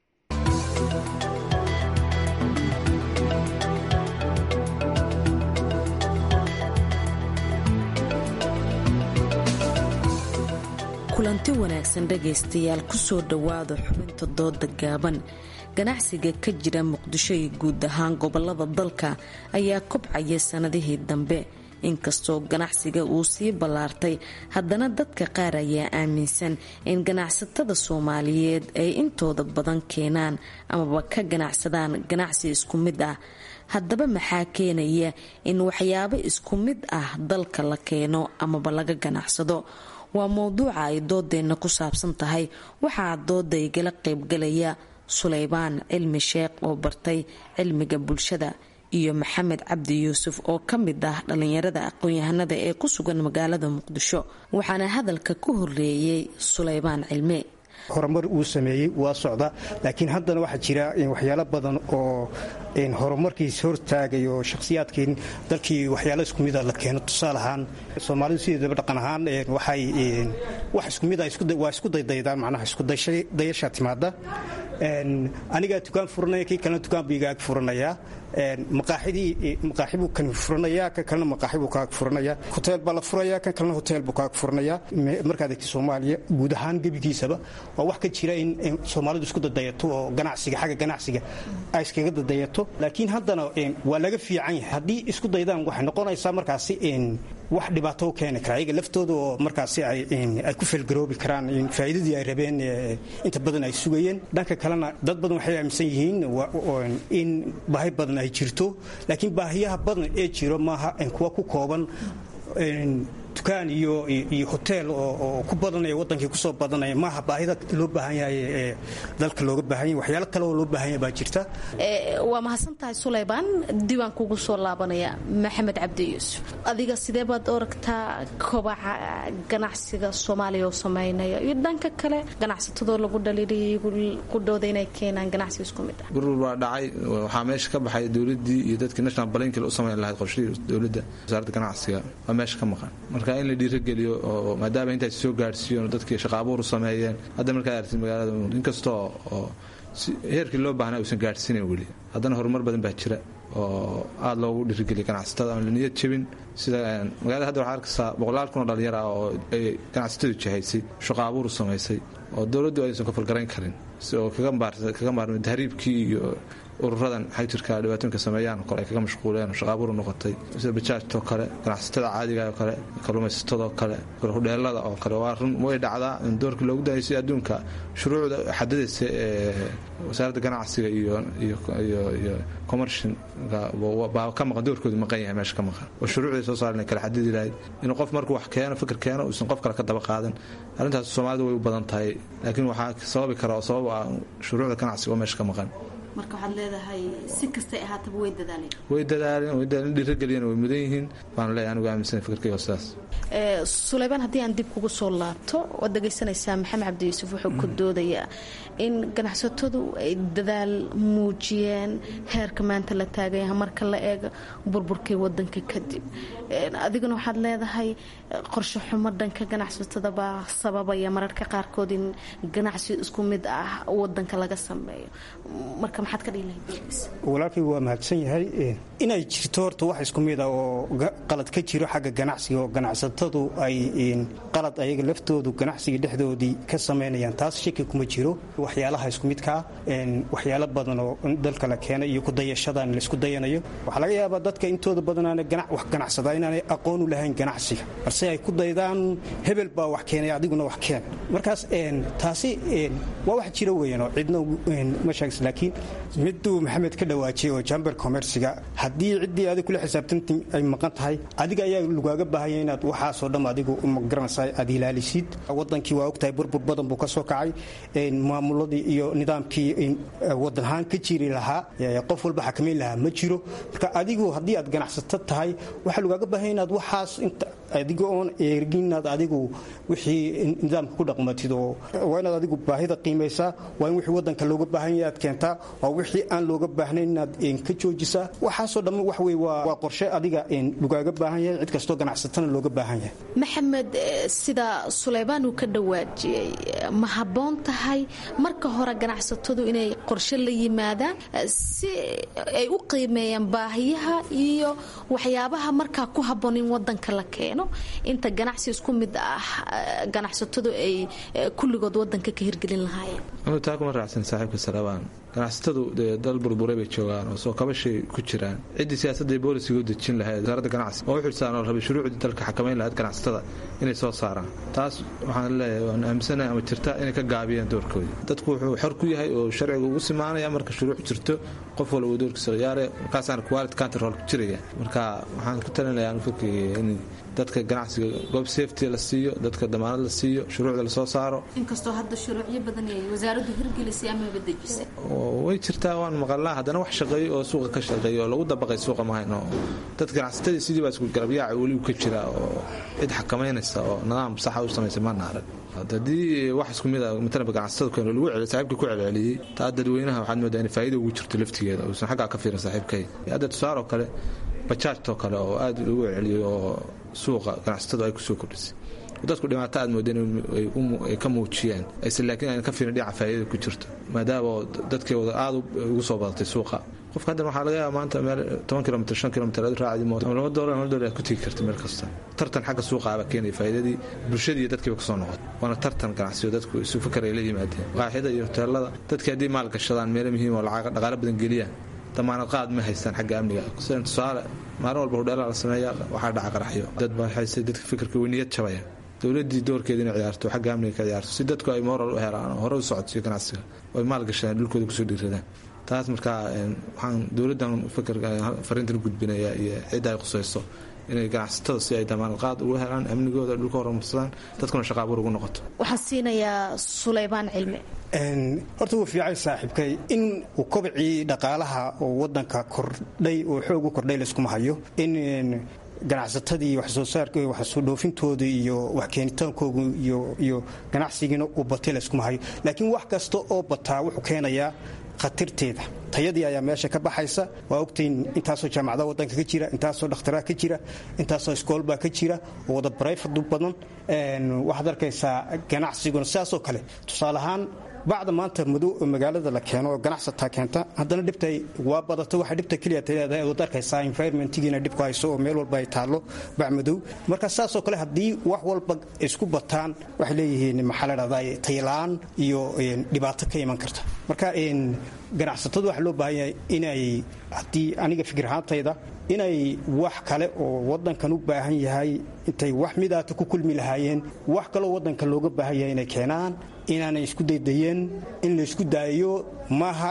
kulanti wanaagsan dhegaystayaal kusoo dhowaada xubinta dooda gaaban ganacsiga ka jira muqdisho iyo guud ahaan gobolada dalka ayaa kobcaya sannadihii dambe inkastoo ganacsiga uu sii ballaartay haddana dadka qaar ayaa aaminsan in ganacsatada soomaaliyeed ay intooda badan keenaan amaba ka ganacsadaan ganacsi isku mid ah haddaba maxaa keenaya in waxyaabo isku mid ah dalka la keeno amaba laga ganacsado waa mowduuca ay doodeenna ku saabsan tahay waxaa dooda igala qaybgalaya suleybaan cilmi sheekh oo bartay cilmiga bulshada iyo maxamed cabdi yuusuf oo ka mid ah dhallinyarada aqoon-yahanada ee ku sugan magaalada muqdisho waxaana hadalka ku horeeyey suleybaan cilmi horumar uu sameeyey waa socda laakiin haddana waxaa jira waxyaalo badan oo horumarkiis hortaagay oo shakhsiyaadkii dalkii waxyaalo isku mida la keeno tusaale ahaan soomaalidu sideedaba dhaqan ahaan waxay wax isku mida waa isku daydaydaan macnaha iskudayasha timaada anigaa dukaan furanaya kii kalena dukaan buu igaag furanayaa maqaaxidii maqaaxi buu kan furanayaa kan kalena maqaaxi buu kaag furanayaa hoteel baa la furayaa kan kalena hoteel buu kaag furanayaa markaad egtay soomaaliya guud ahaan gebigiisaba waa wax ka jira in soomaalidu isku dadayato oo ganacsiga xagga ganacsiga ay iskaga dadayato laakiin haddana waa laga fiican yahay haddii isku daydaan waxay noqonaysaa markaasi wax dhibaato u keeni kara ayaga laftooda oo markaasi ay ku felgaroobi karaan faa'iidadii ay rabeen inta badan ay sugayeen dhanka kalena dad badan waxay aaminsan yihiin in baahi badan ay jirto laakiin baahiyaha badan ee jiro maaha kuwa ku kooban dukaan iyo iyo hoteel oo ku badanaya wadankii kusoo badanaya maaha baahida loo baahan yahay ee dalka looga baahan yahay waxyaalo kale oo loo baahan yahay baa jirta waa mahadsan tahay suleybaan diiwaan kugu soo laabanaya maxamed cabdi yuusuf adiga sidee baad oragtaa kobaca ganacsiga soomaaliya oo sameynaya iyo dhanka kale ganacsatadoo lagu dhaliiliyay ku dhooda inay keenaan ganacsi isku mid ah gurur baa dhacay waxaa meesha ka baxay dowladii iyo dadkii national balankil u samayn lahayd qorshihii dowladda wasaaradda ganacsiga waa meesha ka maqan marka in la dhiirageliyo oo maadaama intaas soo gaadhsiiyon dadkii shaqaabuur u sameeyeen hadda markaad aragtid magaalada inkastoo oo heerkii loo baahnaa uusan gaadhsiinayn weli haddana horumar badan baa jira oo aada loogu dhiirigeliya ganacsatada aan la niyad jebin sida magaalada hadda waxaa arkaysaa boqolaal kun oo dhalinyar ah oo ay ganacsatadu jihaysay shaqaabuur u samaysay oo dowladdu aysan ka falgarayn karin oo kaga maarmay tahriibkii iyo ururadan xagjirka dhibaatooyinka sameeyaan oo kale ay kaga mashquuleen oo shaqaaburu noqotay sida bajaajtoo kale ganacsatada caadiga oo kale kalluumaysatadoo kale hudheelada oo kale waa run way dhacdaa in doorkii loogu dahaysay adduunka shuruucda xadadaysa ee wasaaradda ganacsiga iyo iyo commershin baa ka maqan doorkoodu maqan yahay meesha ka maqan oo shuruucday soo saaren kale xadidi lahayd inuu qof markuu wax keeno fikir keeno uusan qof kale ka daba qaadan arrintaas soomaalidu way u badan tahay laakiin waxaa sababi kara oo sabab ah shuruucda ganacsiga oo meesha ka maqan marka waxaad leedahay si kastay ahaataba way dadaaleen way dadaaleen way dhiirageliyeen way mudan yihiin baan leeyahay anigu aaminsan fikirkayga sidaas suleybaan haddii aan dib kugu soo laabto waad dhegaysanaysaa maxamed cabdi yuusuf wuxuu ku doodayaa in ganacsatadu ay dadaal muujiyeen heerka maanta la taagaya marka la eego burburkii wadanka kadib adiguna waxaad leedahay qorshe xumo dhanka ganacsatada baa sababaya mararka qaarkood in ganacsi isku mid ah wadanka laga sameeyo marka maxaad ka dhihi lahayd walaalkay waa mahadsan yahay inay jirto horta wax isku mid ah oo qalad ka jiro xagga ganacsiga oo ganacsatadu ay qalad ayaga laftoodu ganacsiga dhexdoodii ka samaynayaan taas shaki kuma jiro waxyaalaha isku midkaa waxyaalo badan oo dalka la keenay iyo kudayashadan laisku dayanayo waxaa laga yaabaa dadka intooda badanaana wax ganacsadaa inaanay aqoon u lahayn ganacsiga balse ay ku daydaan hebel baa wax keenay adiguna wax keen markaas taasi waa wax jiro weyan oo cidna ma sheegs laakiin miduu maxamed ka dhawaajiyay oo jamber commerciga haddii ciddii adig kula xisaabtanti ay maqan tahay adiga ayaa lagaaga baahanya inaad waxaasoo dham adigu magaranaysa aad ilaalisid wadankii waa ogtahay burbur badan buu ka soo kacay maamuladii iyo nidaamkii wadanahaan ka jiri lahaa qof walba xakamayn lahaa ma jiro marka adigu haddii aad ganacsato tahay waxaa lagaaga baahanya inaad waxaas adiga oon eegin inaad adigu wixii nidaamka ku dhaqmatid oo waa inaad adigu baahida qiimaysaa waa in wixii wadanka looga baahan yahay aad keentaa waa wixii aan looga baahnayn inaad ka joojisaa waxaasoo dhamma wax wey waa qorshe adiga lagaaga baahan yahay cid kastoo ganacsatana looga baahan yahay maxamed sida suleybaan uu ka dhawaajiyey ma habboon tahay marka hore ganacsatadu inay qorshe la yimaadaan si ay u qiimeeyaan baahiyaha iyo waxyaabaha markaa ku habboon in wadanka la keeno inta ganacsi isku mid ah ganacsatadu ay kulligood wadanka ka hirgelin lahaayeen taa kuma raacsan saaxiibka salabaan ganacsatadu dee dal burburay bay joogaan oo soo kabashay ku jiraan ciddii siyaasadda boolisiga u dejin lahayd wasaaradda ganacsi oo u xilsaan oo rabay shuruucdii dalka xakamayn lahayd ganacsatada inay soo saaraan taas waxaan leeyahay waan aaminsanahay ama jirta inay ka gaabiyaan doorkoodii dadku wuxuu xor ku yahay oo sharciga ugu simaanaya marka shuruuc jirto qof walba doorkiisa ciyaare markaasaana quality control ku jiraya marka waxaan ku talinayaa fikriga in dadka ganacsiga goob safety la siiyo dadka damaanad la siiyo shuruucda lasoo saaro inkastoo hadda shuruucyo badan ay wasaaraddu hirgelisay amaba dejisay way jirtaa waan maqalnaa haddana wax shaqeeyo oo suuqa ka shaqeeyo oo lagu dabaqay suuqa mahayno dadka ganacsatadii sidii baa isku garabyaaca weli ka jira oo cid xakamaynaysa oo nidaam saxa u samaysay maana arag haddii wax isku mid a matalaba ganacsatada keeno lagu celiy saaxiibkii ku celceliyey taa dadweynaha waxaad moodaa in faa'iida ugu jirto laftigeeda uusan xaggaa ka fiirin saaxiibkay hadda tusaaroo kale bajaajtoo kale oo aad lagu celceliyey oo suuqa ganacsatadu ay kusoo kordhisay dadku dhibaato aad moodeen ay ka muujiyaan aysan laakiin ayna ka fiirin dhinaca faa'iidada ku jirto maadaama dadkeeda aad ugu soo badatay suuqa qofka haddan waxaa laga yaaba maanta meel toban kilomitr shan kilomitr aad raacdi mooto ama laba doolar ama doolar aad ku tegi karta meel kasta tartan xagga suuqa aba keenaya faa'iidadii bulshadii iyo dadkiiba kasoo noqotay waana tartan ganacsiyo dadku isu fikar ay la yimaadeen qaaxida iyo hoteelada dadkii haddii maal gashadaan meelo muhiim oo lacag dhaqaalo badan geliyaan damaanad qaad ma haystaan xagga amniga sidan tusaale maalin walba hudheelaa la sameeya waxaa dhaca qaraxyo dad baa haystay dadka fikirka weyniyad jabaya dowladii doorkeeda inay ciyaarto xagga amniga ka ciyaarto si dadku ay moral u helaan oo hore u socodsiyo ganacsiga oo ay maal gashadaan dhulkooda kusoo dhiiradaan taas markaa waxaan dowladdan fikirka fariintan u gudbinaya iyo cidda ay qusayso inay ganacsatada si ay damaanad qaad ugu helaan amnigooda dhulka horumarsadaan dadkuna shaqa abuur ugu noqoto waxaan siinayaa sulaymaan cilmi horta wuu fiicay saaxiibkay in uu kobcii dhaqaalaha oo wadanka kordhay oo xoog u kordhay layskuma hayo in ganacsatadii waxsoo saarka waxsoo dhoofintooda iyo wax keenitaankooga iyo ganacsigiina uu batay layskuma hayo laakiin wax kasta oo bataa wuxuu keenayaa khatarteeda tayadii ayaa meesha ka baxaysa waa ogtayn intaasoo jaamacada wadanka ka jira intaasoo dhakhtaraa ka jira intaasoo iskoolbaa ka jira oo wada barayfadu badan waxaad arkaysaa ganacsiguna sidaasoo kale tusaale ahaan bacda maanta madow magaalada la keeno oo ganacsataa keenta haddana dhibta waa badata waxa dhibta keliya leedahay ood arkaysaa environmentgiina dhib ku hayso oo meel walba ay taallo bac madow marka saasoo kale haddii wax walba isku bataan waxay leeyihiin maxaa la dhahdaa taylaan iyo dhibaato ka iman karta marka ganacsatadu waxaa loo baahan yahay inay haddii aniga fikir ahaantayda inay wax kale oo wadankan u baahan yahay intay wax midaata ku kulmi lahaayeen wax kaloo wadankan looga baahan yahay inay keenaan inaanay isku daydayeen in laysku daayo maaha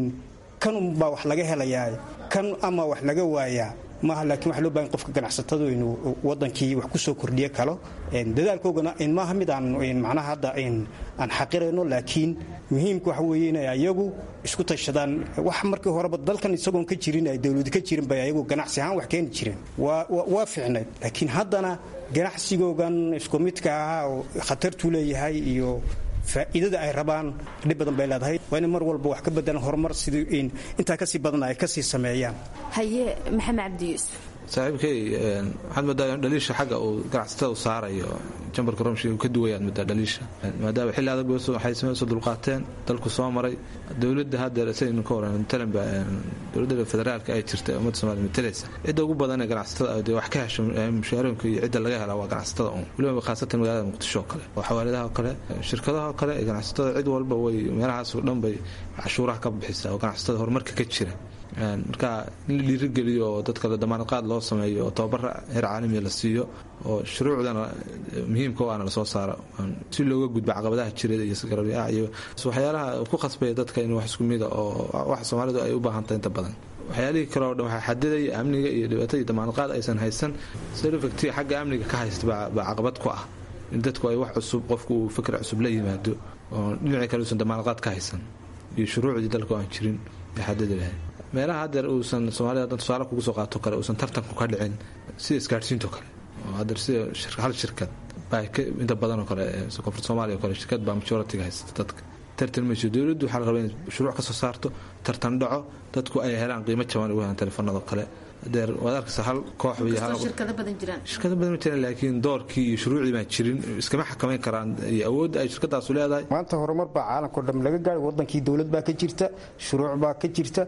kan unbaa wax laga helayaa kan ama wax laga waayaa maaha laakiin waxa loo bahan qofka ganacsatadu inuu wadankii wax ku soo kordhiyo kalo dadaalkoogana maaha mid aan macnaha hadda aan xaqirayno laakiin muhiimka waxa weeye inay ayagu isku tashadaan wax markii horeba dalkan isagoon ka jirin ay dowladi ka jirin bay ayagu ganacsi ahaan wax keeni jireen waa fiicnayd laakiin haddana ganacsigoogan isku midka ahaa oo khatartuu leeyahay iyo faa'iidada ay rabaan dhib badan bay leedahay waa inay mar walba wax ka bedelan horumar sidii intaa kasii badan ay kasii sameeyaan haye maxamed cabdi yuusuf saaxiibkay waxaad moodaa in dhaliisha xagga uu ganacsatada u saarayo jambarka romshi uu ka duwayaad moodaa dhaliisha maadaama xilli adag waxay soo dulqaateen dalku soo maray dowladda haddeer saynu ka waran matalanba dowladda federaalka ay jirta ee ummadda somaaliya matalaysa cidda ugu badan ee ganacsatada dee wax ka hesho mushaarooyinka iyo cidda laga helaa waa ganacsatada un weliba khaasatan magaalada muqdisho oo kale oo xawaaladaha oo kale shirkadaha oo kale ganacsatada cid walba way meelahaas oo dhan bay cashuuraha ka bixisaa oo ganacsatada horumarka ka jira marka in la dhiirigeliyo oo dadka la damaanad qaad loo sameeyo oo tababara heer caalamiya la siiyo oo shuruucdana muhiimka o ana lasoo saaro si looga gudbo caqabadaha jireed iyo garabyaa iyo waxyaalaha ku khasbaya dadka in wax isku mida oo wax soomaalidu ay u baahantahay inta badan waxyaalihii kale oo dhan waxaa xadidaya amniga iyo dhibaatada iyo damaanad qaad aysan haysan selofacti xagga amniga ka haysta baa caqabad ku ah in dadku ay wax cusub qofku uu fikr cusub la yimaado oo dhinacii kale uusan damaanad qaad ka haysan iyo shuruucdii dalka oo aan jirin ay xadidi lahayd meelaha haddeer uusan soomaalida hadan tusaale kugu soo qaato kale uusan tartanku ka dhicin sida isgaadhsiinto kale oo haddeer sida hal shirkad baa inta badan oo kale koonfur soomaaliya oo kale shirkad baa majoritiga haysta dadka tartan mayso dowladdu waxaa la rabaa inay shuruuc ka soo saarto tartan dhaco dadku ay helaan qiimo jaban ugu helaan telefoonada kale adeer waad arkaysa hal koox shirkado badan jiraan shirkado badan ma jiraan laakiin doorkii iyo shuruucdii baan jirin iskama xakamayn karaan iyo awoodda ay shirkadaasu leedahay maanta horumar baa caalamkao dham laga gaadhay wadankii dowlad baa ka jirta shuruuc baa ka jirta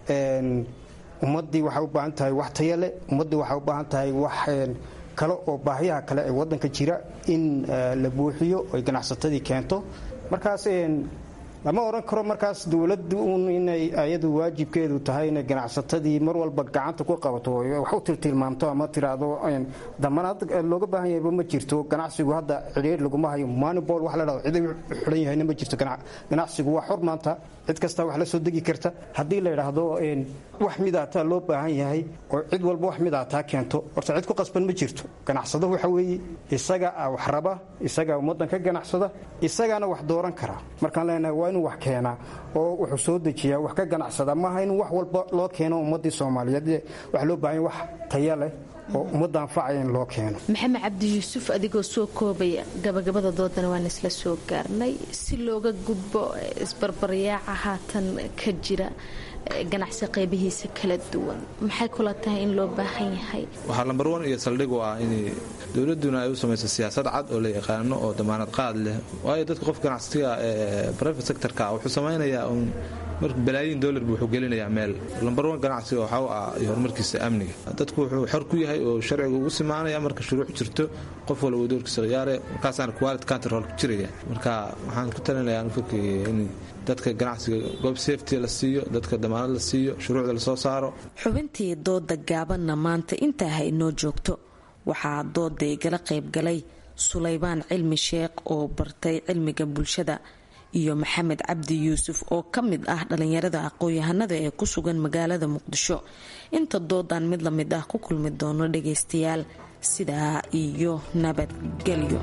ummaddii waxay u baahan tahay wax taya leh ummaddii waxay u baahan tahay wax kale oo baahiyaha kale ee wadanka jira in la buuxiyo oy ganacsatadii keento markaas lama odhan karo markaas dowladdu un inay ayadu waajibkeedu tahay inay ganacsatadii mar walba gacanta ku qabato wax u tiltilmaamto ama tiraahdo damanaad looga baahan yahayba ma jirto ganacsigu hadda cidhiir laguma hayo manibol wax la dhahdo cid xidhan yahayna ma jirto ganacsigu waa xor maanta cid kasta wax la soo degi karta haddii la yidhaahdo wax midaataa loo baahan yahay oo cid walba wax midaataa keento horta cid ku qasban ma jirto ganacsado waxa weeye isaga wax raba isagaa ummaddan ka ganacsada isagaana wax dooran kara markaan leenahay waa inuu wax keenaa oo wuxuu soo dejiyaa wax ka ganacsada maaha in wax walba loo keeno ummaddii soomaaliyeed waxa loo baahan wax taya leh oo ummadda anfacaya in loo keeno maxamed cabdi yuusuf adigoo soo koobaya gabagabada doodana waan isla soo gaarnay si looga gudbo isbarbaryaaca haatan ka jira ganacsi qaybihiisa kala duwan maxay kula tahay in loo baahan yahay waxaa lambar wan iyo saldhig u ah in dowladuna ay u samayso siyaasad cad oo la yaqaano oo damaanad qaad leh waayo dadka qof ganacsiga ee private sectorka wuxuu samaynayaa un marka balaayiin dollar buu wuxuu gelinayaa meel lambar wan ganacsiga waxaa u ah iyo horumarkiisa amniga dadku wuxuu xor ku yahay oo sharciga ugu simaanaya marka shuruuc jirto qof walba doorkiisa khiyaare markaasaana quality control ku jiraya marka waxaan ku talinayaa fikirkii in dadka ganacsiga goob safety la siiyo dadka damaanad la siiyo shuruucda lasoo saaro xubintii dooda gaabanna maanta intaa ha inoo joogto waxaa dooda igala qaybgalay sulaybaan cilmi sheekh oo bartay cilmiga bulshada iyo maxamed cabdi yuusuf oo ka mid ah dhalinyarada aqoon-yahanada ee ku sugan magaalada muqdisho inta doodan mid la mid ah ku kulmi doono dhagaystayaal sidaa iyo nabadgelyo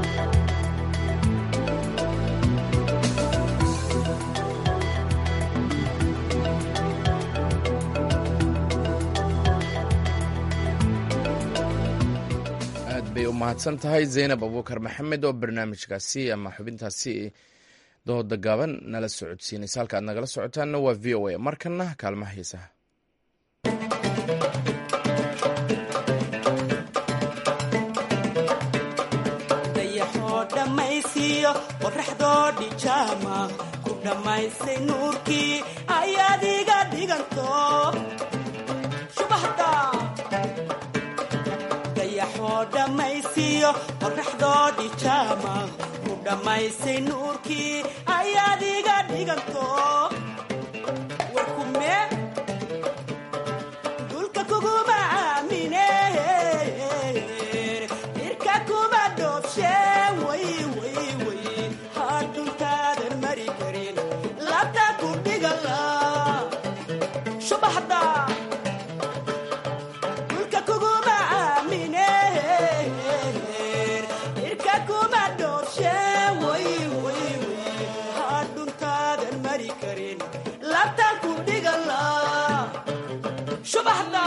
bay u mahadsan tahay zaynab abuukar maxamed oo barnaamijkaasi ama xubintaasi dooda gaaban nala socodsiinaysa halka aad nagala socotaanna waa v o a markana kaalmaha heesaha dayaxoo dhammaysiiyo qoraxdoo dhijaama ku dhammaysay nuurkii ayaad iga dhiganto shubahda dayaxoo dhammaysiiyo qoraxdoo dhijaama ku dhammaysay nuurkii ayaad iga dhiganto warkume dulka kuguma aamine irka kuma dhoobshe way way way hadhuntaadan mari karin labta ku dhigala subaxda dulka kuguma aamine irka kuma dhoobshe way way way hadhuntaadan mari karin labta ku dhigala subaxda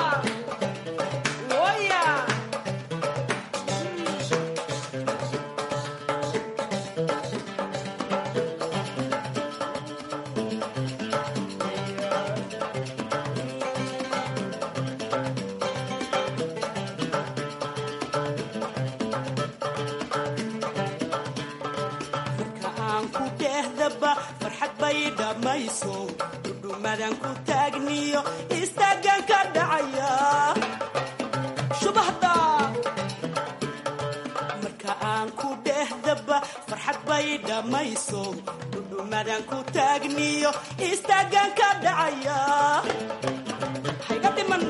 woya marka aan ku dhehdaba farxad bay dhammayso dhudhumadan ku taagniyo istaagan ka dhacaya shubahda marka aan ku dhehdaba farxad bay dhammayso dhudhumadan ku taagniyo istaagan ka dhacaya hayga dhiman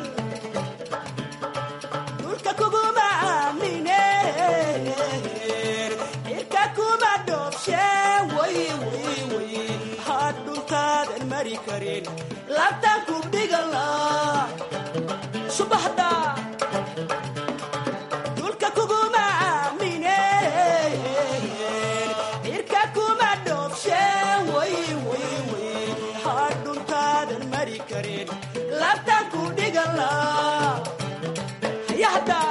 dhulka kuguma aamine cirka kuma dhoobshe way way way hadhuntaadan mari karin labtan ku dhigala subaxda dhulka kuguma aamine cirka kuma dhoobshe way way way hadhuntaadan mari karin labtan ku dhigala hayahda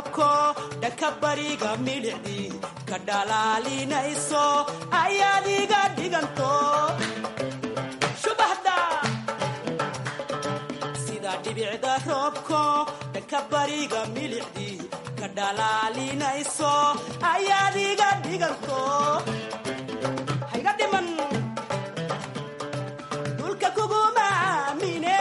roobko dhanka bariga milicdii ka dhalaalinayso ayaad iga dhiganto shubahda sida dhibicda roobko dhanka bariga milicdii ka dhalaalinayso ayaad iga dhiganto hayga dhiman dhulka kuguma aamine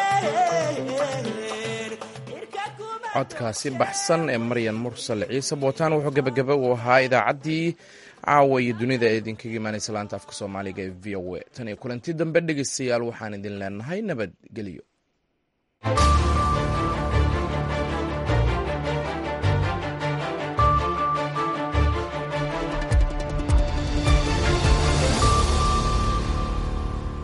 codkaasi baxsan ee maryan mursal ciise bootaan wuxuu gebagaba u ahaa idaacaddii caawa iyo dunida ee idinkaga imaanaysa laanta afka soomaaliga ee v o a tan iyo kulanti dambe dhegeystayaal waxaan idin leenahay nabadgelyo